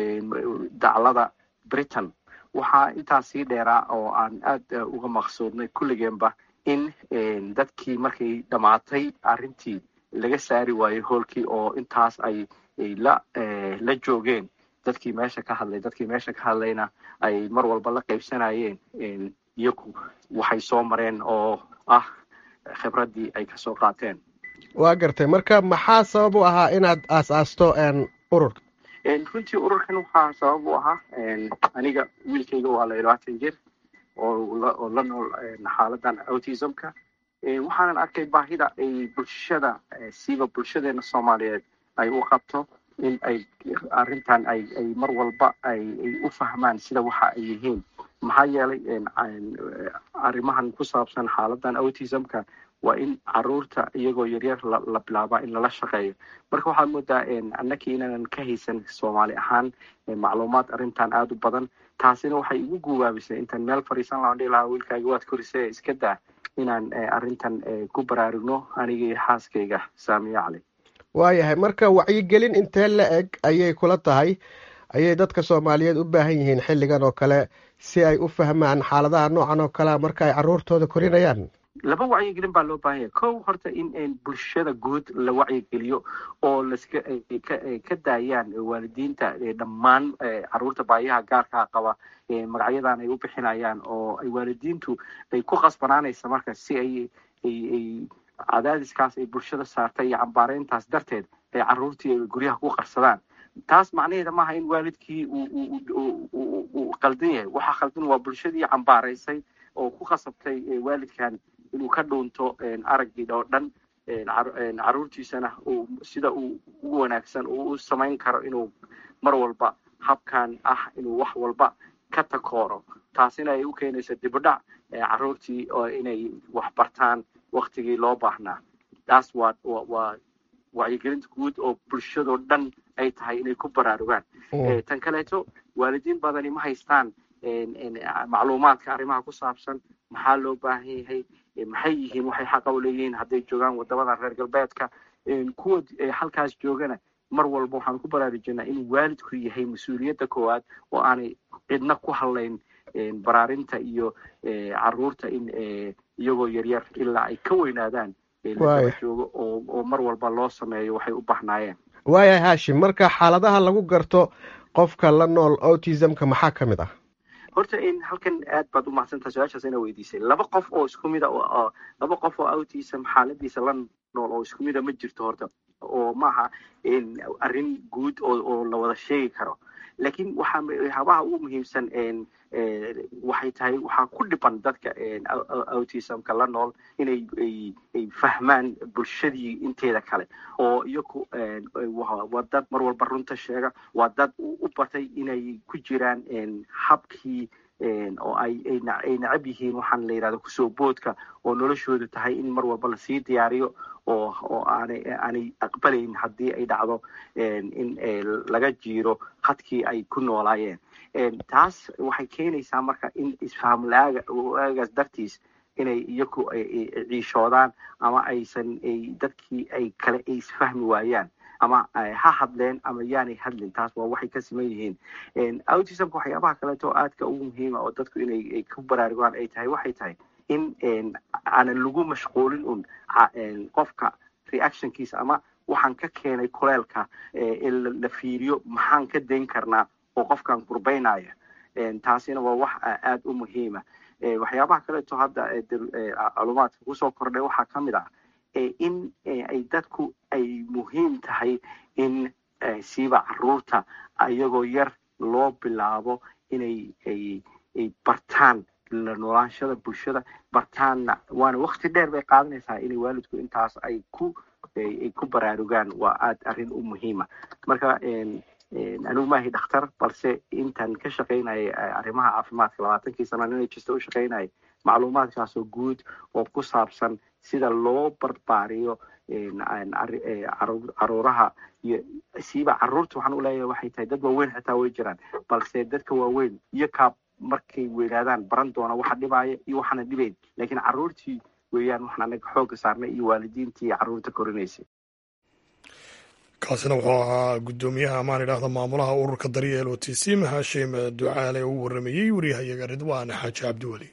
daclada britain waxaa intaas sii dheeraa oo aan aad uga maqsuudnay kulligeenba in dadkii markay dhammaatay arrintii laga saari waayey hoolkii oo intaas ay la la joogeen dadkii meesha ka hadlay dadkii meesha ka hadlayna ay mar walba la qaybsanayeen iyagu waxay soo mareen oo ah khibraddii ay kasoo qaateen waa gartay marka maxaa sabab u ahaa inaad aas-aasto ururka runtii ururkan waxaa sabab u ahaa aniga wiilkayga waa la labaatan jir oo la nool xaaladan autismka waxaanan arkay baahida ay bulshada siiba bulshadeena soomaaliyeed ay u qabto in ay arrintan ay ay mar walba ay ay u fahmaan sida waxa ay yihiin maxaa yeelay arrimahan ku saabsan xaaladan autismka waa in caruurta iyagoo yaryar la bilaabaa in lala shaqeeyo marka waxaad moodaa annakii inaanan ka haysan soomaali ahaan macluumaad arrintan aada u badan taasina waxay igu guubaabisay intaan meel fadhiisan laaan dhihi lahaa wiilkaaga waad korisee iska daa inaan arrintan ku baraarugno aniga iyo xaaskayga saamiya cali waayahay marka wacyigelin intee la eg ayay kula tahay ayay dadka soomaaliyeed u baahan yihiin xilligan oo kale si ay u fahmaan xaaladaha noocan oo kalea marka ay caruurtooda korinayaan laba wacyigelin baa loo baahan yahay kow horta in bulshada guud la wacyigeliyo oo laska ka daayaan waalidiinta dhammaan caruurta baayaha gaarkaa qaba magacyadan ay u bixinayaan oo ay waalidiintu ay ku qasbanaanaysa marka si ay ay cadaadiskaas ay bulshada saartay iyo cambaareyntaas darteed ay caruurtii guryaha ku qarsadaan taas macnaheeda maaha in waalidkii uu qaldan yahay waxaa khaldan waa bulshadii cambaaraysay oo ku khasabtay waalidkan inuu ka dhuunto araggii oo dhan caruurtiisana sida uu ugu wanaagsan uu u samayn karo inuu mar walba habkan ah inuu wax walba ka takooro taasina ay u keenayso dibudhac caruurtii oo inay wax bartaan waktigii loo baahnaa taas waa waa wacyigelinta guud oo bulshadoo dhan ay tahay inay ku baraarugaan tan kaleeto waalidiin badani ma haystaan macluumaadka arrimaha ku saabsan maxaa loo baahan yahay maxay yihiin waxay xaqa u leeyihiin hadday joogaan wadamada reer galbeedka kuwa halkaas joogana mar walba waxaan ku baraarujinaa in waalidku yahay mas-uuliyadda koowaad oo aanay cidna ku hadlayn baraarinta iyo caruurta in iyagoo yaryar ilaa ay ka weynaadaan ladaba joogo oo mar walba loo sameeyo waxay u bahnaayeen waayahay haashim marka xaaladaha lagu garto qofka la nool autismka maxaa ka mid ah horta in halkan aad baad u mahadsantaha su-aashaas ina weydiisay laba qof oo isku mida laba qof oo autism xaaladiisa la nool oo isku mida ma jirto horta oo maaha arrin guud oo la wada sheegi karo laakiin waxaa habaha ugu muhiimsan waxay tahay waxaa ku dhiban dadka autismka la nool inay ay fahmaan bulshadii inteeda kale oo iyaku waa dad mar walba runta sheega waa dad u batay inay ku jiraan habkii oo ay ay nacab yihiin waxaan la yidhahda kusoo boodka oo noloshoodu tahay in mar walba lasii diyaariyo oo oo aanay aanay aqbalayn haddii ay dhacdo in laga jiiro khadkii ay ku noolaayeen taas waxay keenaysaa marka in isfaham la-aaga aagaas dartiis inay iyaku ciishoodaan ama aysan dadkii ay kale ay isfahmi waayaan ama ha hadleen ama yaanay hadlin taas waa waxay ka siman yihiin autismka waxyaabaha kaleeto aadka ugu muhiima oo dadku inay ku baraarugaan ay tahay waxay tahay in aanan lagu mashquulin un qofka reactionkiisa ama waxaan ka keenay kuleelka la fiiriyo maxaan ka dayn karnaa oo qofkan gurbaynaya taasina waa wax aad u muhiima waxyaabaha kaleeto hadda calumaadka kusoo kordhay waxaa ka mid ah in ay dadku ay muhiim tahay in siiba caruurta iyagoo yar loo bilaabo inay ay bartaan la noolaanshada bulshada bartaanna waana wakti dheer bay qaadanaysaa inay waalidku intaas ay ku ay ku baraarugaan waa aad arrin u muhiima marka anigu maahi dhakhtar balse intaan ka shaqaynayay arrimaha caafimaadka labaatankii sana inay jirta u shaqaynayay macluumaadkaasoo guud oo ku saabsan sida loo barbaariyo caruuraha iyo siiba caruurta waxaan u leeyahay waxay tahay dad waaweyn xitaa way jiraan balse dadka waaweyn iyo kaa markay weynaadaan baran doona waxa dhibaaya iyo waxaana dhibayn laakiin caruurtii weeyaan waxaan anaga xoogga saarnay iyo waalidiintii caruurta korinaysay kaasina wuxuu ahaa guddoomiyaha amaan idhaahda maamulaha ururka daryeel o t c mahashim ducaale uu waramayey waryahayaga ridwaan xaaji cabdiweli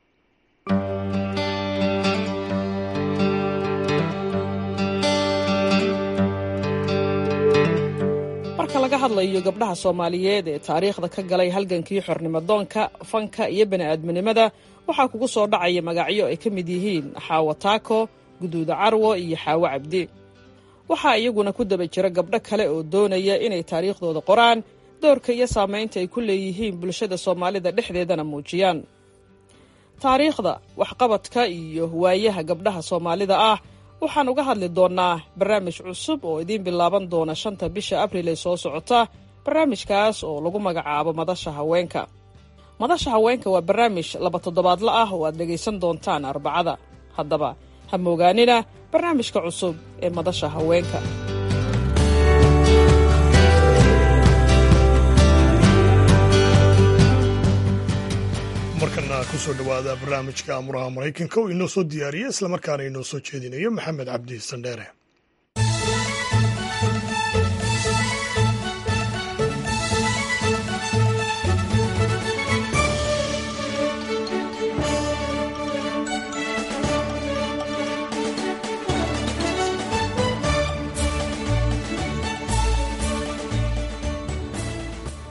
marka laga hadlayo gabdhaha soomaaliyeed ee taariikhda ka galay halgankii xornimadoonka fanka iyo bani'aadminimada waxaa kugu soo dhacaya magacyo ay ka mid yihiin xaawo taako guduuda carwo iyo xaawo cabdi waxaa iyaguna ku daba jira gabdho kale oo doonaya inay taariikhdooda qoraan doorka iyo saamaynta ay ku leeyihiin bulshada soomaalida dhexdeedana muujiyaan taariikhda waxqabadka iyo waayaha gabdhaha soomaalida ah waxaan uga hadli doonnaa barnaamij cusub oo idiin bilaaban doona shanta bisha abril ee soo socota barnaamijkaas oo lagu magacaabo madasha haweenka madasha haweenka waa barnaamij laba toddobaadla ah oo aad dhegaysan doontaan arbacada haddaba ha moogaanina barnaamijka cusub ee madasha haweenka markana kusoo dhowaada barnaamijka amuraha maraykanka oo inoo soo diyaariya islamarkaana inoo soo jeedinayo maxamed cabdi sandheere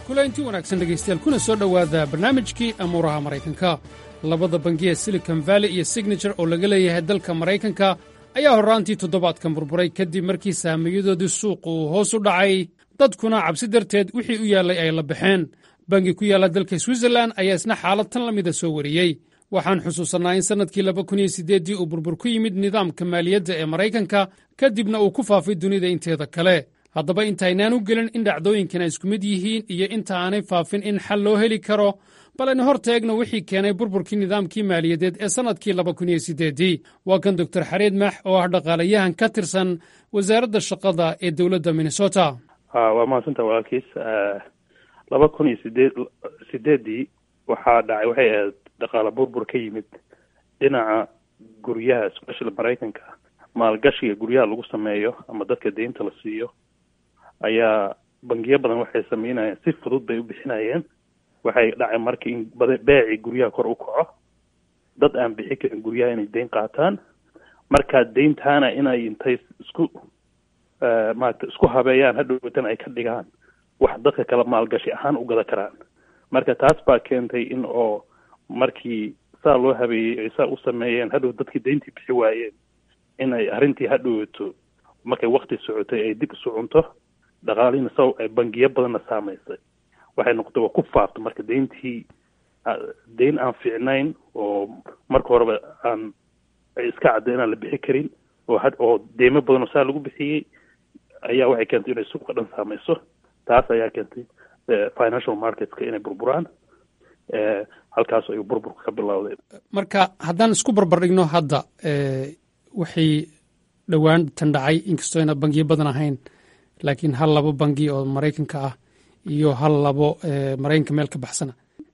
kulaynti wanaagsan dhegaystayaal kuna soo dhowaada barnaamijkii amuuraha maraykanka labada bangi ee silicon valley iyo signature oo laga leeyahay dalka maraykanka ayaa horraantii toddobaadkan burburay kadib markii saamiyadoodii suuqa uu hoos u dhacay dadkuna cabsi darteed wixii u yaallay ay la baxeen bangi ku yaalla dalka switzerlan ayaa isna xaalad tan la mida soo wariyey waxaan xusuusannaa in sannadkii laba kun iyo siddeeddii uu burbur ku yimid nidaamka maaliyadda ee maraykanka kadibna uu ku faafay dunida inteeda kale haddaba intaynaan u gelin in dhacdooyinkan ay isku mid yihiin iyo inta aanay faafin in xal loo heli karo bal aynu hor taegno wixii keenay burburkii nidaamkii maaliyadeed ee sannadkii laba kun iyo siddeeddii waa kan doktor xareed max oo ah dhaqaalayahan ka tirsan wasaaradda shaqada ee dowladda minnesota waa mahadsantaa walaalkiis laba kun iyo sideed sideeddii waxaa dhacay waxay ahayd dhaqaale burbur ka yimid dhinaca guryaha especially maraykanka maalgashiga guryaha lagu sameeyo ama dadka deynta la siiyo ayaa bangiyo badan waxay sameynayeen si fudud bay u bixinayeen waxay dhacay marka in beecii guryaha kor u kaco dad aan bixi karin guryaha inay deyn qaataan markaa deyntaana inay intay isku maarata isku habeeyaan hadhowtan ay ka dhigaan wax dadka kale maalgashi ahaan u gada karaan marka taas baa keentay in oo markii saa loo habeeyey ay saa u sameeyeen hadhow dadkii deyntii bixi waayeen inay arrintii hadhowato markay wakti socotay ay dib isu cunto dhaqaalihiina sa ay bangiyo badanna saamaysay waxay noqotay waa ku faafta marka deyntii deyn aan fiicnayn oo marka horeba aan iska cadda inaan la bixi karin oo had oo deymo badan oo saa lagu bixiyey ayaa waxay keentay inay suuqa dhan saamayso taas ayaa keentay financial marketska inay burburaan halkaas ayuu burburka ka bilowday marka haddaan isku barbardhigno hadda waxay dhowaan tan dhacay inkastoo ayna bangiyo badan ahayn laakiin hal labo bangi oo maraykanka ah iyo hal labo maraykanka meel ka baxsana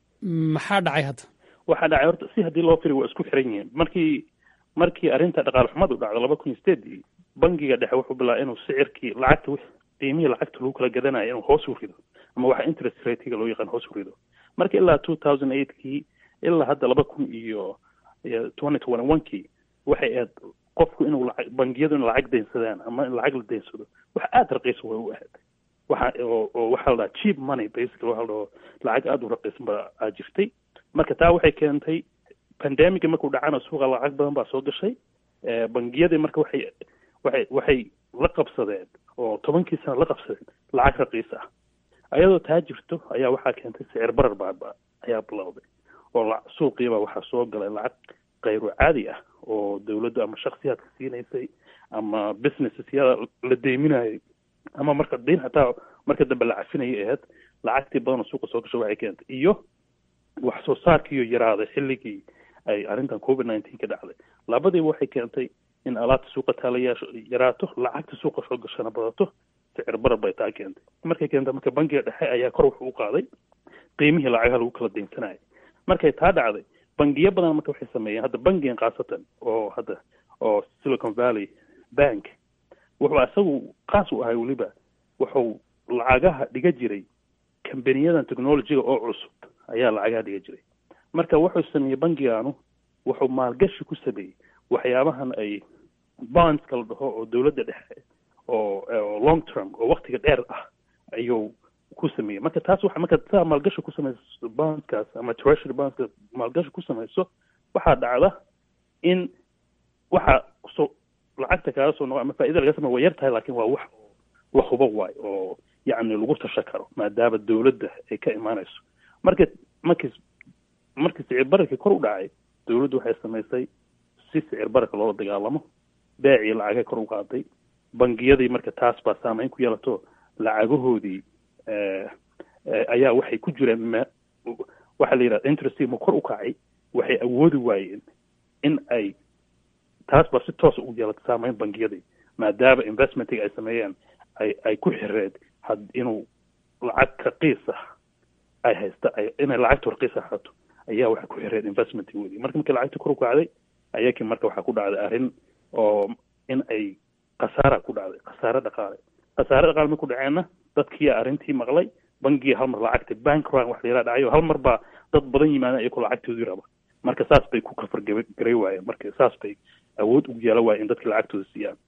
maxaa dhacay hadda waxaa dhacay horta si haddii loo firi waa isku xiran yihiin markii markii arrinta dhaqaale xumadu dhacdo laba kun iyo sideedii bangiga dhexe wuxuu bilaabay inuu sicirkii lacagta qiimihii lacagta lagu kala gadanayo inuu hoos u rido ama waxa interest ratega loo yaqaan hoos u rido marka ilaa two thousand eightkii ilaa hadda laba kun iyo twenty twenty one kii waxay ahayd qofku inuu lacag bangiyadu in lacag deynsadaan ama in lacag la deynsado wax aada raqiisa way u ahayd waxa oo oo waxaa la dhahaa cheap money basically waxa la dhaho lacag aada u raqiisan baa aa jirtay marka taa waxay keentay pandemiga markuu dhacana suuqa lacag badan baa soo gashay bangiyadii marka waxay waxay waxay la qabsadeen oo tobankii sana la qabsadeen lacag raqiis ah ayadoo taa jirto ayaa waxaa keentay sicir barar baa ayaa bilowday oo suuqiiba waxaa soo galay lacag kayru caadi ah oo dawladdu ama shaksiyaadka siinaysay ama businessyada la deyminayay ama marka deyn hataa marka dambe la cafinayay ahayd lacagtii badan oo suuqa soo gasho waxay keentay iyo wax soo saarkiiyo yaraaday xilligii ay arrintan covid nineteen ka dhacday labadiiba waxay keentay in alaabta suuqa taala yaraato lacagta suuqa soo gashana badato sicir barar bay taa keentay markay keentay marka bangiga dhexe ayaa kor wuxuu u qaaday qiimihii lacagaha lagu kala deynsanayay markay taa dhacday bangiyo badan marka waxay sameeyeen hadda bangigan khaasatan oo hadda oo silicon valley bank wuxuu isagu qaas u ahay weliba wuxuu lacagaha dhiga jiray kambaniyadan technologyga oo cusub ayaa lacagaha dhiga jiray marka wuxuu sameeyey bangigaanu wuxuu maalgashi ku sameeyey waxyaabahan ay bondska la dhaho oo dawladda dhexe oo long term oo waktiga dheer ah ayuu ku sameeyey marka taas waxa marka saa maalgashi ku samayso bondskaas ama treasury bondska maalgashi ku samayso waxaa dhacda in waxa soo lacagta kaaga soo noqo ama faaida laga samey waa yar tahay lakin waa wax la hubo waayo oo yacni lagu tasha karo maadaama dawladda ay ka imaanayso marka markii markii sicir bararkii kor u dhacay dawladdu waxay samaysay si sicir bararka loola dagaalamo beecii lacagay kor u qaaday bangiyadii marka taas baa saameyn ku yeelato lacagahoodii ayaa waxay ku jireen m waxaa la yidhahda interest ma kor u kacay waxay awoodi waayeen in ay taas baa si toosa u yeelata saameyn bangiyadii maadaama investmentiga ay sameeyeen ay ay ku xireed had inuu lacag raqiis ah ay haysta ay inay lacagta raqiis ah hato ayaa waxay ku xireed investmentigoodii marka markii lacagta kor u kacday ayakii marka waxaa ku dhacday arrin oo in ay khasaara ku dhacday khasaare dhaqaale khasaare dhaqaale marku dhaceenna dadkiiya arrintii maqlay bangiga hal mar lacagta bank run wax la yaraha dhacayo hal mar baa dad badan yimaadeen iyakoo lacagtoodii raba marka saas bay ku kafargaray waayeen marka saas bay awood ugu yeelan waayeen in dadkii lacagtooda siiyaan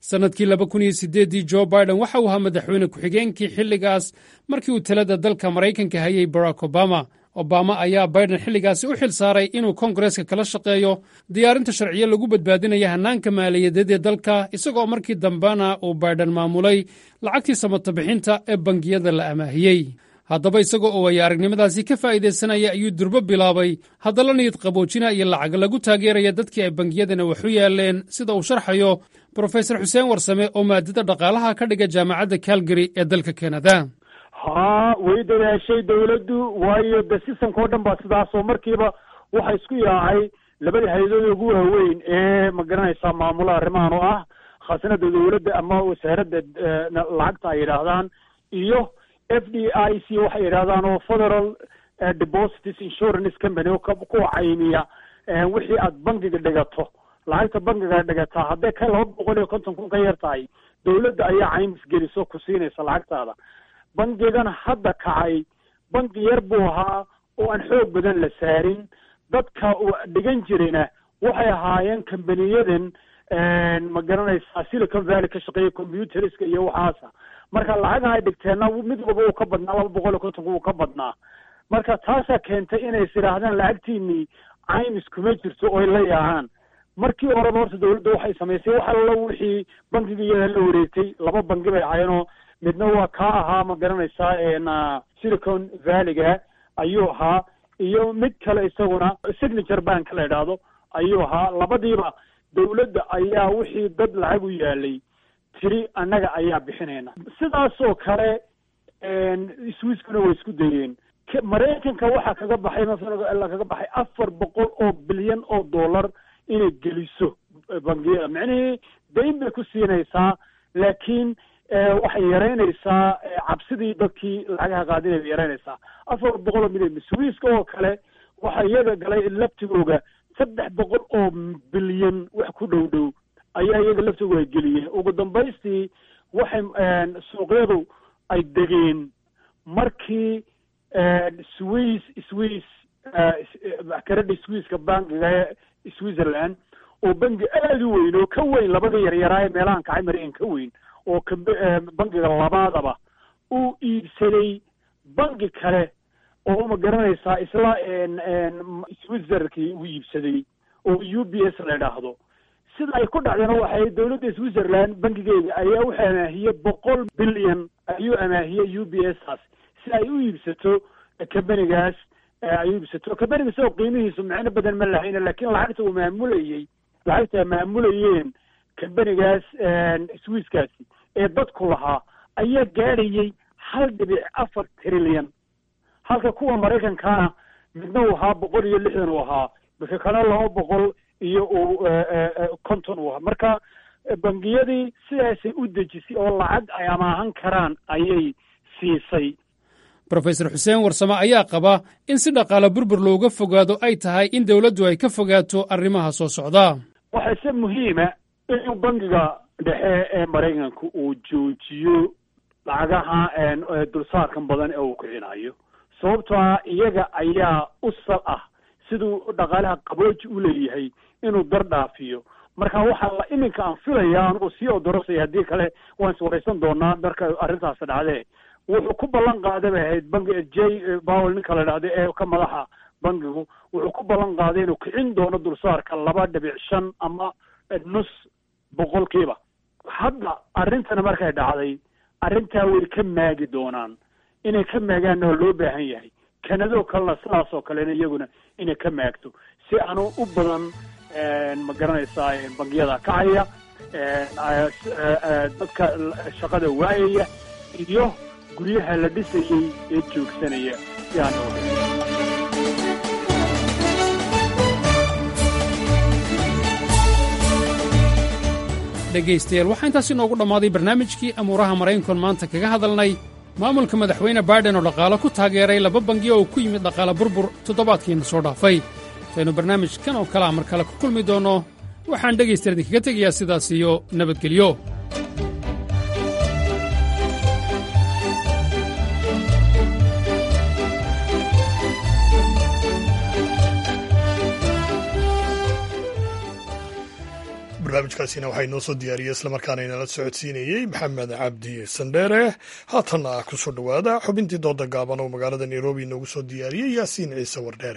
sannadkii laba kun iyo siddeeddii jo biden waxa uu ahaa madaxweyne ku-xigeenkii xilligaas markii uu talada dalka maraykanka hayay barack obama obama ayaa biden xilligaasi u xil saaray inuu kongareska kala shaqeeyo diyaarinta sharciyo lagu badbaadinaya hannaanka maaliyadeed ee dalka isagoo markii dambena uu biden maamulay lacagtii samatabixinta ee bangiyada la amaahiyey haddaba isagoo oo ay aragnimadaasi ka faa'iidaysanaya ayuu durbo bilaabay haddala niyad qaboojina iyo lacag lagu taageeraya dadkii ay bangiyadana wax u yaaleen sida uu sharxayo brofesor xuseen warsame oo maadada dhaqaalaha ka dhiga jaamacadda calgary ee dalka kanada haa way dadaashay dawladdu waayo de sistamka o dhan baa sidaas oo markiiba waxa isku yaacay labada hay-adood ugu waaweyn ee ma garanaysaa maamula arrimahan oo ah khaasinada dawladda ama wasaaradda lacagta ay yidhaahdaan iyo f d i c waxay yidhahdaan oo federal deposits insurance company oo kuwa caymiya wixii aad bangiga dhigato lacagta bangiga dhigataa hadday ka laba boqol iyo konton kun ka yar tahay dawladda ayaa caymis geliso ku siinaysa lacagtaada bangigan hadda kacay bangi yar buu ahaa oo aan xoog badan la saarin dadka dhigan jirina waxay ahaayeen kambaniyadan ma garanaysaa silicon valley ka shaqeeya computeriska iyo waxaasa marka lacagaha ay dhigteenna mid walba uu ka badnaa laba boqol iyo kontonka uu ka badnaa marka taasaa keentay inay is idhaahdaan lacagtiinii caymis kuma jirto oy la yaacaan markii horeba horta dawladda waxay samaysay wax allo wixii bangiga iyada la wareegtay laba bangi bay ahaayeenoo midna waa kaa ahaa ma garanaysaa silicon valleyga ayuu ahaa iyo mid kale isaguna signature bank la idhaahdo ayuu ahaa labadiiba dawladda ayaa wixii dad lacag u yaalay tiri annaga ayaa bixinayna sidaas oo kale swiskuna way isku dayeen maraykanka waxaa kaga baxay masalan kaga baxay afar boqol oo bilyan oo dollar inay geliso bangiyada micnihii dayn bay ku siinaysaa laakiin waxay yaraynaysaa cabsidii dadkii lacagaha qaadinay bay yaraynaysaa afar boqol oo milyan swiiska oo kale waxaa iyaga galay laftigooga saddex boqol oo bilyan wax ku dhow dhow ayaa iyaga laftigooga ay geliyeen ugu dambaystii waxay suuqyadu ay degeen markii swiss swiss karadhi swisska bankiga ee switzerland oo bangi aada u weyn oo ka weyn labada yaryaraa ee meelahan kacay maraykan ka weyn oo bangiga labaadaba uu iibsaday bangi kale oo ma garanaysaa isla switzerkii uu iibsaday oo u b s la idhaahdo sida ay ku dhacdana waxay dawladda switzerland bangigeeda ayaa u amaahiyey boqol bilyan ayuu amaahiyey u b s taas si ay u iibsato kambanigaas ay u iibsato kambaniga isagoo qiimihiisu micno badan ma lahayna laakiin lacagta uu maamulayey lacagta ay maamulayeen kambanigaas swisskaasi ee dadku lahaa ayaa gaadhayey hal dhibic afar trilyan halka kuwa maraykankaana midna uu ahaa boqol iyo lixdan uu ahaa bika kana laba boqol iyo uu konton uu ahaa marka bangiyadii sidaasay u dejisay oo lacag ay amaahan karaan ayay siisay brofesor xuseen warsame ayaa qaba in si dhaqaale burbur looga fogaado ay tahay in dawladdu ay ka fogaato arrimaha soo socda waxaa se muhiima inuu bangiga dhexe ee maraykanka uu joojiyo lacagaha dulsaarkan badan ee uu kicinayo sababtoo ah iyaga ayaa u sal ah siduu dhaqaalaha qabooji u leeyahay inuu dar dhaafiyo marka waxaa la iminka aan filaya anugu sii odorosaya haddii kale waan iswaraysan doonaa marka arrintaasi dhacdee wuxuu ku ballan qaaday bay ahayd bangi j powell ninka la dhahda ee ka madaxa bangigu wuxuu ku ballan qaaday inuu kicin doono dulsaarka laba dhibic shan ama nus boqolkiiba hadda arrintana markay dhacday arrintaa way ka maagi doonaan inay ka maagaanna oo loo baahan yahay kanadoo kalena sidaas oo kalena iyaguna inay ka maagto si aanu u badan ma garanaysaa bangiyada kacaya dadka shaqada waayaya iyo guryaha la dhisayey ee joogsanaya si aan oo dhegaystayaal waxaa intaas inoogu dhammaaday barnaamijkii amuuraha maraykankoon maanta kaga hadalnay maamulka madaxweyne baiden oo dhaqaalo ku taageeray laba bangi oo ku yimid dhaqaale burbur toddobaadkiina soo dhaafay intaynu barnaamijkan oo kalea mar kale ku kulmi doonno waxaan dhegaystayaal idinkaga tegayaa sidaas iyo nabadgelyo barnaamijkaasina waxaa inoo soo diyaariyey islamarkaana inala socodsiinayey maxamed cabdi sandheere haatanna ku soo dhowaada xubintii dooda gaaban oo magaalada nairobi inoogu soo diyaariyey yaasiin ciise wardheere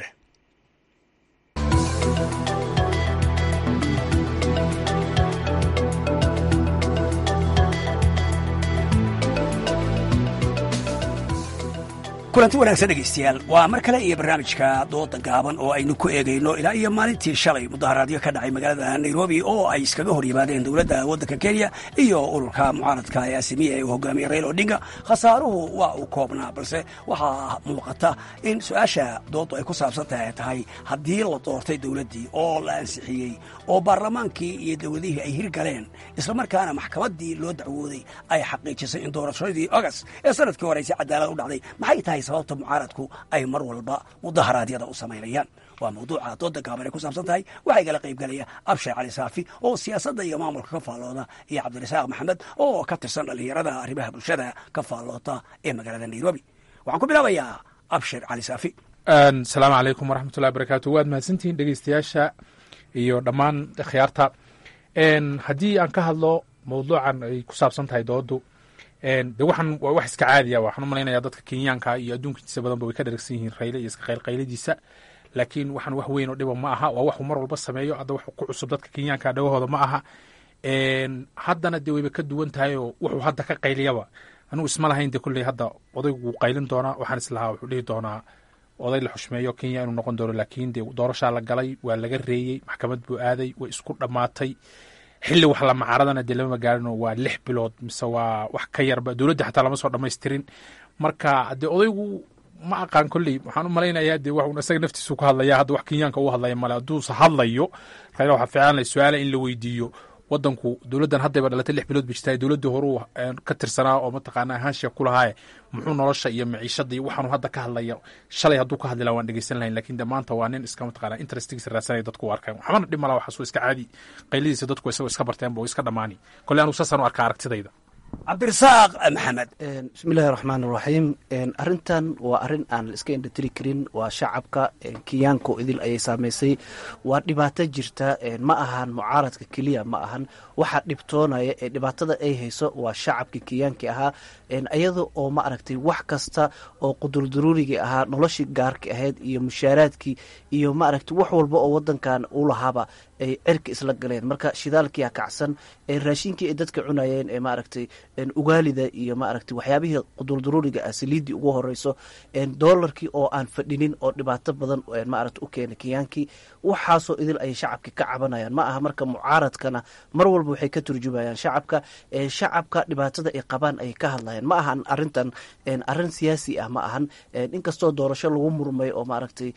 kulanti wanaagsan dhegaystayaal waa mar kale iyo barnaamijka dooda gaaban oo aynu ku eegayno ilaa iyo maalintii shalay mudaharaadyo ka dhacay magaalada nairobi oo ay iskaga hor yimaadeen dowladda waddanka kenya iyo ururka mucaaradka ee asimiya ee uu hogaamiyey rail odinga khasaaruhu waa uu koobnaa balse waxaa muuqata in su-aasha dooddu ay ku saabsan tahay tahay haddii la doortay dowladdii oo la ansixiyey oo baarlamaankii iyo dowladihii ay hirgaleen islamarkaana maxkamaddii loo dacwooday ay xaqiijisay in doorashadii ogast ee sanadkii hore si cadaalad u dhacday maxay tahay sababta mucaaradku ay mar walba mudaharaadyada u samaynayaan waa mawduuca dooda gaaban ay ku saabsan tahay waxaa igala qaybgalaya abshar cali saafi oo siyaasadda iyo maamulka ka faallooda iyo cabdirasaaq maxamed oo ka tirsan dhallinyarada arrimaha bulshada ka faalloota ee magaalada nairobi waxaan ku bilaabayaa abshir cali saafi asalaamu calaykum waraxmatullahi barakaatu waad mahadsantihiin dhegeystayaasha iyo dhammaan khiyaarta haddii aan ka hadlo mawduucan ay ku saabsan tahay doodu de waxaan waa wax iska caadiya waxaan u malaynaya dadka kenyaanka iyo adduunka intiisa badanba way ka dharagsan yihiin rayle iyo iska qaylqayladiisa laakiin waxaan wax weyn oo dhiba ma aha waa waxuu mar walba sameeyo hadda wax ku cusub dadka kenyaanka dhagahooda ma aha haddana dee wayba ka duwan tahay oo wuxuu hadda ka qayliyaba anugu isma lahayn de kolley hadda odaygu wuu qaylin doonaa waxaan islahaa wuxuu dhihi doonaa oday la xushmeeyo kenya inuu noqon doono laakiin dee doorashaa la galay waa laga reeyey maxkamad buu aaday way isku dhammaatay xilli wax la macaradana dee lama gaarino waa lix bilood mise waa wax ka yarba dowladda xataa lama soo dhammaystirin marka dee odaygu ma aqaan kolley waxaan u malaynayaa dee waxun isaga naftiisu ka hadlaya hadda wax kenyaanka u hadlaya male hadduuse hadlayo rayla waxaa fiican leh su-aala in la weydiiyo wadanku dowladdan haddayba dhalatay lix bilood ba jirtaa dowladdii horuu ka tirsanaa oo mataqaana ahaanshiya ku lahaaye muxuu nolosha iyo maciishada iyo waxaanu hadda ka hadlaya shalay hadduu ka hadli laha waan dhegeysan lahayn lakin de maanta waa nin iska mataqaana interestigiisa raadsanaya dadku u arkaan waxbana dhib malaa waxaas iska caadi qayladiisa dadku isagoo iska barteenba oo iska dhammaani kolley anugu saasaan u arkaa aragtidayda cabdirasaaq maxamed bismillahi raxmaan iraxiim arrintan waa arrin aan la iska indhatiri karin waa shacabka kenyaanka oo idil ayay saamaysay waa dhibaato jirta ma ahan mucaaradka keliya ma ahan waxa dhibtoonaya ee dhibaatada ay hayso waa shacabka kenyaanki ahaa iyada oo ma aragtay wax kasta oo qudurdaruurigii ahaa noloshii gaarka ahayd iyo mushaaraadkii iyo ma aragtay wax walba oo wadankan u lahaaba ay cirka isla galeen marka shidaalkiia kacsan raashinkii ay dadka cunayeen ee maaragtay ugaalida iyo maaragtay waxyaabihii qudurdaruuriga ah saliiddii ugu horeyso doolarkii oo aan fadhinin oo dhibaato badan maaragta u keenay kenyaankii waxaasoo idil ayay shacabka ka cabanayaan ma aha marka mucaaradkana mar walba waxay ka turjumayaan shacabka shacabka dhibaatada ay qabaan ayay ka hadlayaan ma ahan arintan arrin siyaasi ah ma ahan inkastoo doorasho lagu murmay oo maaragtay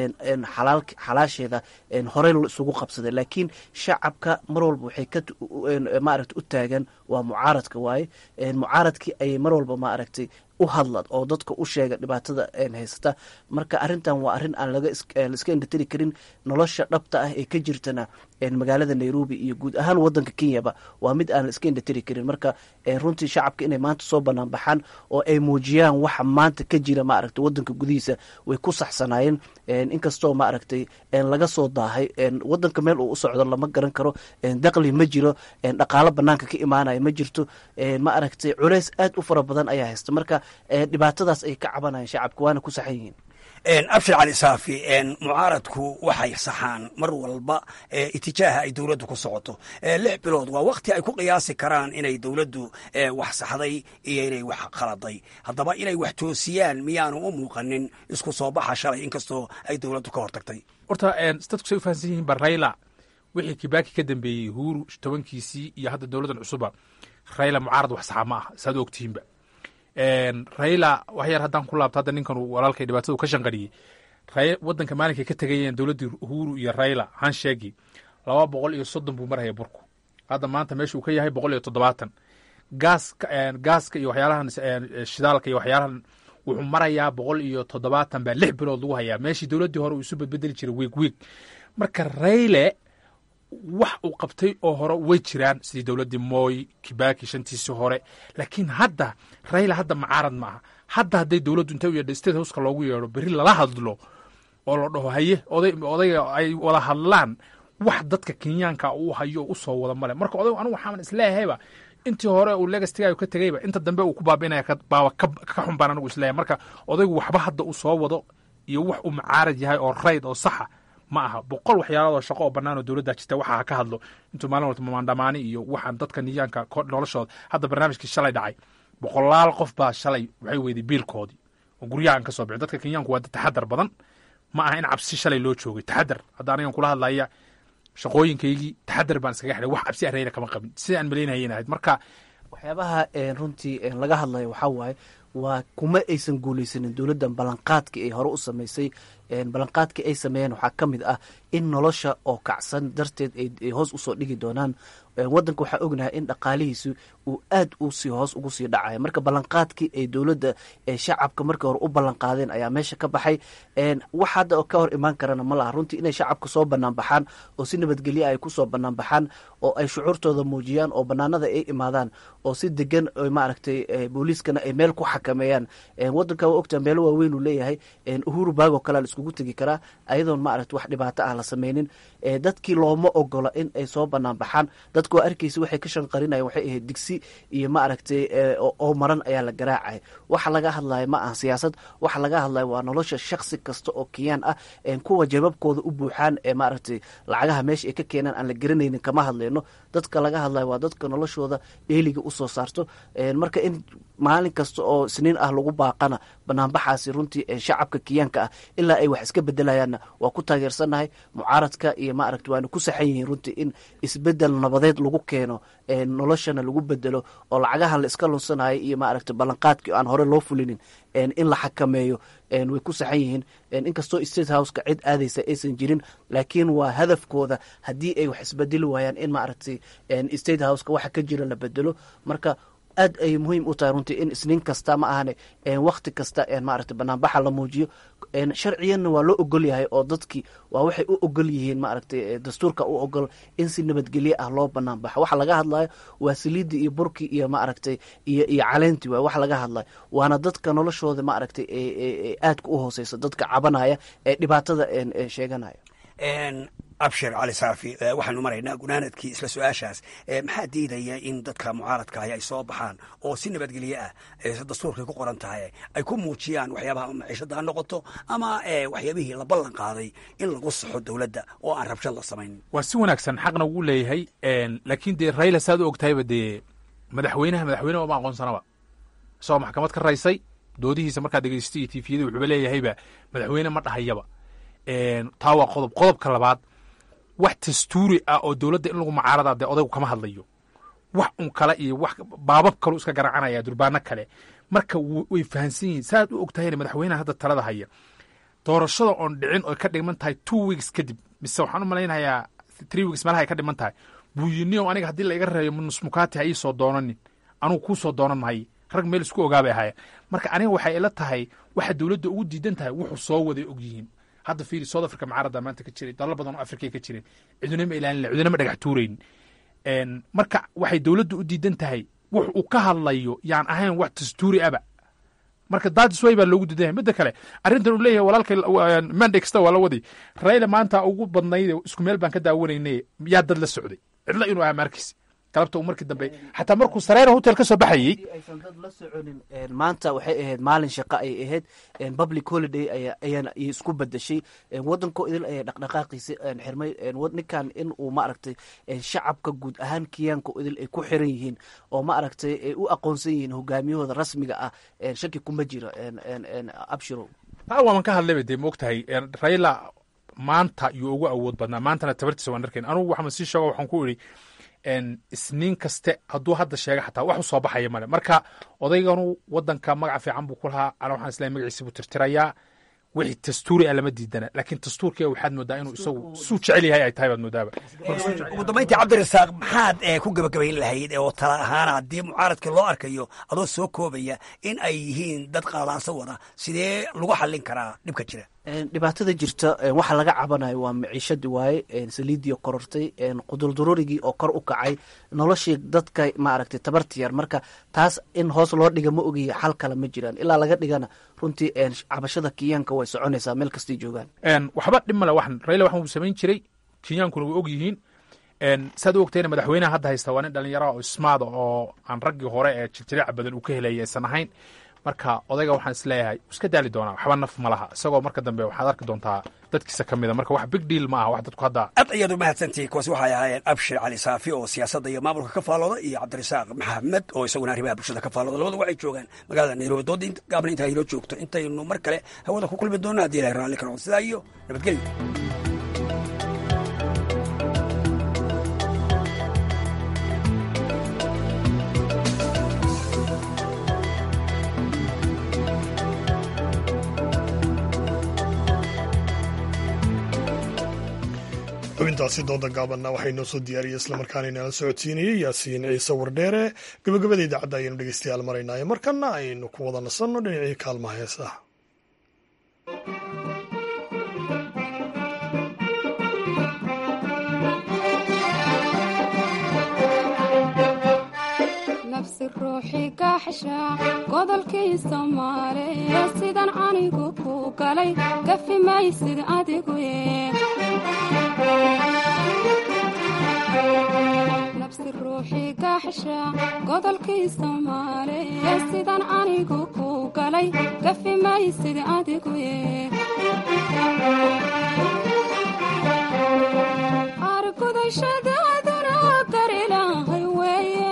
xalaasheeda horey isugu qabsaday laakiin shacabka mar walba waxay ka maaragta u taagan waa mucaaradka waaye mucaaradkii ayay mar walba maaragtay u hadla oo dadka u sheega dhibaatada haysata marka arintan waa arrin aan laiska indhatiri karin nolosha dhabta ah ee ka jirtana magaalada nairobi iyo guud ahaan wadanka kenyaba waa mid aan la iska indhatiri karin marka runtii shacabka inay maanta soo banaan baxaan oo ay muujiyaan waxa maanta ka jira maaragtay wadanka gudihiisa way ku saxsanaayeen inkastoo maaragtay laga soo daahay wadanka meel uu u socdo lama garan karo daqli ma jiro dhaqaalo banaanka ka imaanaya ma jirto ma aragtay culeys aad u fara badan ayaa haysta marka dhibaatadaas ay ka cabanayaan shacabka waana ku saxan yihiin abshir cali saafi mucaaradku waxay saxaan mar walba itijaaha ay dowladdu ku socoto lix bilood waa wakti ay ku qiyaasi karaan inay dowladdu wax saxday iyo inay wax khaladay haddaba inay wax toosiyaan miyaanu u muuqanin isku soo baxa shalay inkastoo ay dowladdu ka hortagtay horta dadku say u fahansan yihiin barayla wixii kibaaki ka dambeeyey huuru tobankiisii iyo hadda dowladdan cusuba rayla mucaarad wax saxa ma ah saad ogtihiinba rayla wax yar haddaan ku laabto hadda ninkan walaalkay dhibaatadu ka shanqariyey wadanka maalinkay ka tegayeen dowladdii uhuru iyo rayla hansheegi laba boqol iyo soddon buu marhaya burku hadda maanta meesha uu ka yahay boqol iyo toddobaatan gaaska gaaska iyo waxyaalahan shidaalka iyo waxyaalahan wuxuu marayaa boqol iyo toddobaatan baa lix bilood lagu hayaa meeshii dowladdii hore uu isu bedbedeli jiray wiig wiig marka rayle wax uu qabtay oo hore way jiraan sidii dowladdii mooy kibaki shantiisii hore laakiin hadda rayla hadda macaarad ma aha hadda hadday dowladdu intay u yeedho state houseka loogu yeedho berri lala hadlo oo la dhaho haye oday odayga ay wada hadlaan wax dadka kenyaanka uu hayo u soo wada male marka odagu anigu waxaan isleeyahayba intii hore uu legastigayo ka tegeyba inta dambe uu ku baabiinaya baaba ka xun baan anigu isleeyahay marka odaygu waxba hadda uu soo wado iyo wax uu macaarad yahay oo rayd oo saxa ma aha boqol waxyaalaadoo shaqo oo bannaan oo dowladda jirta waxa ha ka hadlo intuu maalin walta maandhamaani iyo waxaan dadka niyaanka noloshooda hadda barnaamijkii shalay dhacay boqolaal qof baa shalay waxay weyday biilkoodii oo guryaha aan ka soo bixin dadka kenyaanku waa dad taxadar badan ma aha in cabsi shalay loo joogay taxadar hadda anigan kula hadlaya shaqooyinkaygii taxadar baan iskaga xidhay wax cabsi areyna kama qabin sida aan malaynahayen ahayd marka waxyaabaha runtii laga hadlayo waxaa waaye waa kuma aysan guulaysanin dowladdan ballanqaadkii ay hore u samaysay ballanqaadkii ay sameeyeen waxaa ka mid ah in nolosha oo kacsan darteed ay hoos usoo dhigi doonaan waddanka waxaa ognahay in dhaqaalihiisu uu aad usii hoos ugu sii dhacaya marka ballanqaadkii ay dowladda shacabka markii hore u ballanqaadeen ayaa meesha ka baxay wax hadda ka hor imaan karana ma laha runtii inay shacabka soo banaan baxaan oo si nabadgelya ay kusoo banaan baxaan oo ay shucuurtooda muujiyaan oo banaanada ay imaadaan oo si degan maaragtay booliiskana ay meel ku xakameeyaan waddanka waa ogtaa meelo waaweyn uu leeyahay uhuru baagoo kalea la iskugu tegi karaa ayadoon maaragta wax dhibaato ah la sameynin dadkii looma ogola in ay soo banaan baxaan dadka waa arkaysa waxay ka shanqarinayan waxay ahayd digsi iyo maaragtay oo maran ayaa la garaacaya waxa laga hadlaya ma aha siyaasad waxa laga hadlaya waa nolosha shaksi kasta oo kiyaan ah kuwa jababkooda u buuxaan ee maaragtay lacagaha meesha ay ka keenaan aan la garanaynin kama hadlayno dadka laga hadlayo waa dadka noloshooda dheeliga usoo saarto marka in maalin kasta oo isniin ah lagu baaqana banaanbaxaasi runtii shacabka kiyaanka ah ilaa ay wax iska bedelayaanna waa ku taageersannahay mucaaradka iyo maaragta waana ku saxan yihiin runtii in isbedel nabadeed lagu keeno noloshana lagu bedelo oo lacagahan la iska lunsanayo iyo maaragta ballanqaadkii aan hore loo fulinin in la xakameeyo way ku saxan yihiin inkastoo state houseka cid aadaysa aysan jirin laakiin waa hadafkooda haddii ay wax isbedeli waayaan in maaragtay state houseka waxa ka jira la bedelo marka aad ay muhiim u tahay runtii in isniin kasta ma ahane wakti kasta maaragta banaanbaxa la muujiyo sharciyanna waa loo ogol yahay oo dadkii waa waxay u ogol yihiin maaragtay dastuurka u ogol in si nabadgelye ah loo banaan baxo waxa laga hadlayo waa saliidii iyo burkii iyo maaragtay iyo iyo caleentii waay waxa laga hadlayo waana dadka noloshooda maaragtay aadka u hooseysa dadka cabanaya ee dhibaatada sheeganaya abshir cali saafi waxaanu maraynaa gunaanadkii isla su-aashaas maxaa diidaya in dadka mucaaradkaahi ay soo baxaan oo si nabadgelye ah dastuurkay ku qoran tahay ay ku muujiyaan waxyaabaha maciishada ha noqoto ama waxyaabihii la ballan qaaday in lagu saxo dowladda oo aan rabshad la samayn waa si wanaagsan xaqna wuu leeyahay laakiin dee rayla saad u ogtahayba dee madaxweynaha madaxweyne oma aqoonsanaba isagoo maxkamad ka raysay doodihiisa markaa dhegeystay iyo tifiyada wuxuuba leeyahayba madaxweyne ma dhahayaba taa waa qodob qodobka labaad wax dastuuri ah oo dowladda in lagu mucaarada dee odaygu kama hadlayo wax un kale iyo wax baabab kaleu iska garacanaya durbaano kale marka way fahansan yihiin saaad u og tahayna madaxweynaha hadda talada haya doorashada oon dhicin oy ka dhiman tahay two weeks kadib mise waxaan u malaynayaa three weeks meelaha ay ka dhiman tahay buuyiniyow aniga haddii la iga reeyo nusmukaati ha ii soo doonanin anugu kuu soo doonan mahay rag meel isku ogaabay ahaayeen marka aniga waxay ila tahay waxa dowladda ugu diidan tahay wuxuu soo waday og yihiin hadda fiiri south africa mucaarada maanta ka jiray dalal badan oo africa ka jireen ciduna ma ilaalin ciduna ma dhagax tuurayn marka waxay dowladda u diidan tahay wux uu ka hadlayo yaan ahayn wax dastuuri aba marka daadisway baa loogu diidan yahay midda kale arrintan uu leeyahay walaalka monday kasta waa la waday rayla maanta ugu badnayd isku meel baan ka daawanaynay yaa dad la socday cidla inuu ahaa maarkiis galabta uu markii dambe xataa markuu sareera hotel ka soo baxayey aysan dad la soconin maanta waxay ahayd maalin shaqo ayay ahayd public holiday ayaan isku bedeshay waddanko idil ayay dhaqdhaqaaqiisa xirmay ninkan in uu maaragtay shacabka guud ahaan kiyaanka idil ay ku xiran yihiin oo maaragtay ay u aqoonsan yihiin hogaamiyahooda rasmiga ah shaki kuma jiro abshiro taa waaman ka hadlayba dee moogtahay rayla maanta yuu ugu awood badnaa maantana tabartiisa waan arkayn anugu waxaan sii sheego waxaan ku idhi isniin kaste hadduu hadda sheega xataa wax u soo baxaya male marka odayganu wadanka magaca fiican buu ku lahaa ana waxaan isleeyahay magaciisa buu tirtirayaa wixii dastuuri ah lama diidana laakiin dastuurkiga waxaad moodaa inuu isagu suu jecel yahay ay tahay baad moodaaba ugu dambayntii cabdirasaaq maxaad ku gabagabayn lahayd oo tala ahaan haddii mucaaradkii loo arkayo adoo soo koobaya in ay yihiin dad qaalaanso wada sidee lagu xallin karaa dhibka jira dhibaatada jirta waxa laga cabanayo waa maciishadii waaye saliidii korortay quduldarurigii oo kor u kacay noloshii dadka maaragtay tabarta yar marka taas in hoos loo dhiga ma ogiya xal kale ma jiraan ilaa laga dhigana runtii cabashada kiyaanka way soconaysaa meel kastay joogaan waxba dhib male waxan rayla waxan uu samayn jiray kenyaankuna way og yihiin saad u ogtayna madaxweynaha hadda haysta waa nin dhallinyara oo ismaada oo aan raggii hore ee jirjirica badan uu ka helaya aysan ahayn marka odayga waxaan isleeyahay iska daali doonaa waxba naf ma laha isagoo marka dambe waxaad arki doontaa dadkiisa ka mida marka wax big deal ma aha wax dadku hadda aad ayaad u mahadsantihi kuwaasi waxay ahaayeen abshir cali saafi oo siyaasadda iyo maamulka ka faalooda iyo cabdirasaaq maxamed oo isaguna arrimaha bulshada ka faalooda labadu waxay joogaan magaalada nairobi dooda gaabna intaa inoo joogto intaynu mar kale hawada ku kulmi doonno haddii ilahay raalli ka noqdo sidaa iyo nabadgelyo xubintaasi dooda gaabanna waxay noo soo diyaariyey islamarkaana inala socodsiinayey yaasiin ciise wardheere gabagabada idaacadda ayaynu dhegeystayaal maraynaayo markana aynu ku wada nasanno dhinacii kaalmaha heesaha nafsi ruuxii gaaxsha godolkii soomaaliya sidan anigu ku galay gafi maysid adigu nafsi ruuxii gaaxsha godolkii soomaaliya sidan anigu ku galay gafi maysid adigu argudashadaaduna garilahay weeye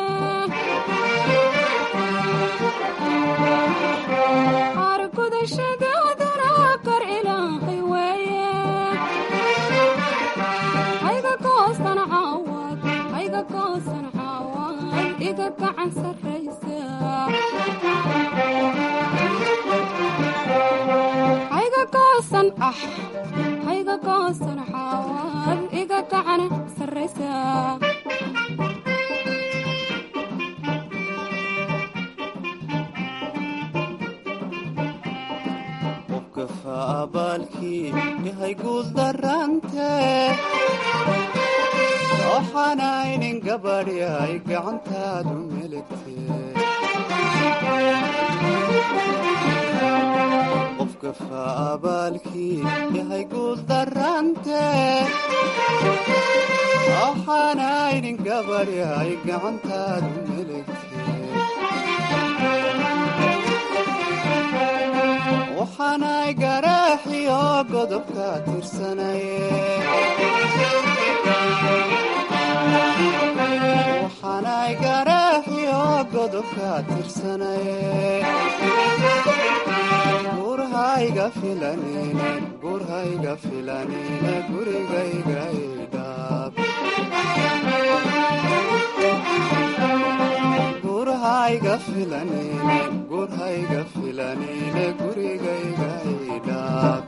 argudashadaaduna gar ilaahay weeye hayga goosan caawad hayga goosan caawad iga gacan sarraysa hayga goosan ah hayga goosan caawad iga gacan sarraysa abaalkii yahay guul darante waxaanaynin gabadhi ay gacantaadu meligte qofka faabaalkii yahay guul darante waxaanaynin gabadhi ay gacantaadu meligte waxaanay garaaxiyo godobka tirsanaye waxaanay garaaxiyo godobka tirsanaye gurhayga filanine gurhayga filanine gurigayga idhaab gurhayga filanine gurhayga filanine gurigayga idhaab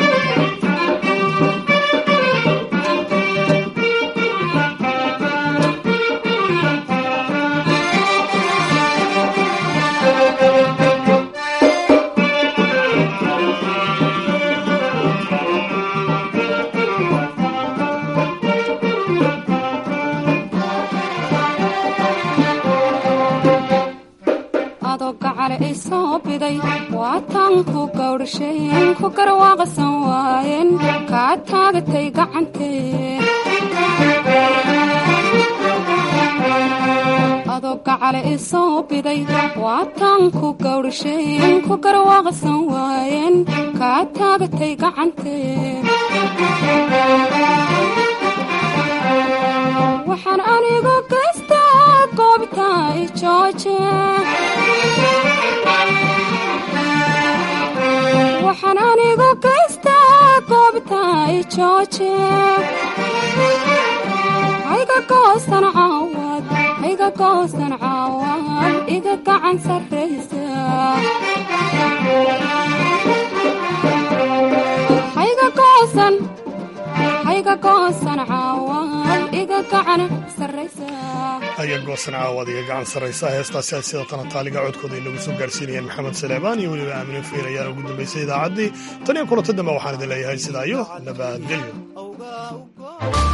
isoo biday waataan ku gawdhasheen ku garwaaqsan waayeen kaa taagatay gacantee adoo gacale isoo biday waataan ku gawdhasheen ku garwaaqsan waayeen kaa taagatay gacantee waxaan anigu gaystaa goobta jooje waxaan anigu gaystaa goobta jooje hayga goosan caawad hayga goosan caawad iga gacan sarraysa hayga goosan hayga goosan caawad iga gacan sarraysa aya goosan caawad iga gacan sarraysa heestaasi ay sida tanataaliga codkooda inagu soo gaarsiinayeen maxamed saleebaan iyo weliba aamine fiir ayaa ugu dambaysay idaacaddii tan iyo kulanta dambe waxaan idin leeyahay sidaa iyo nabadgelyo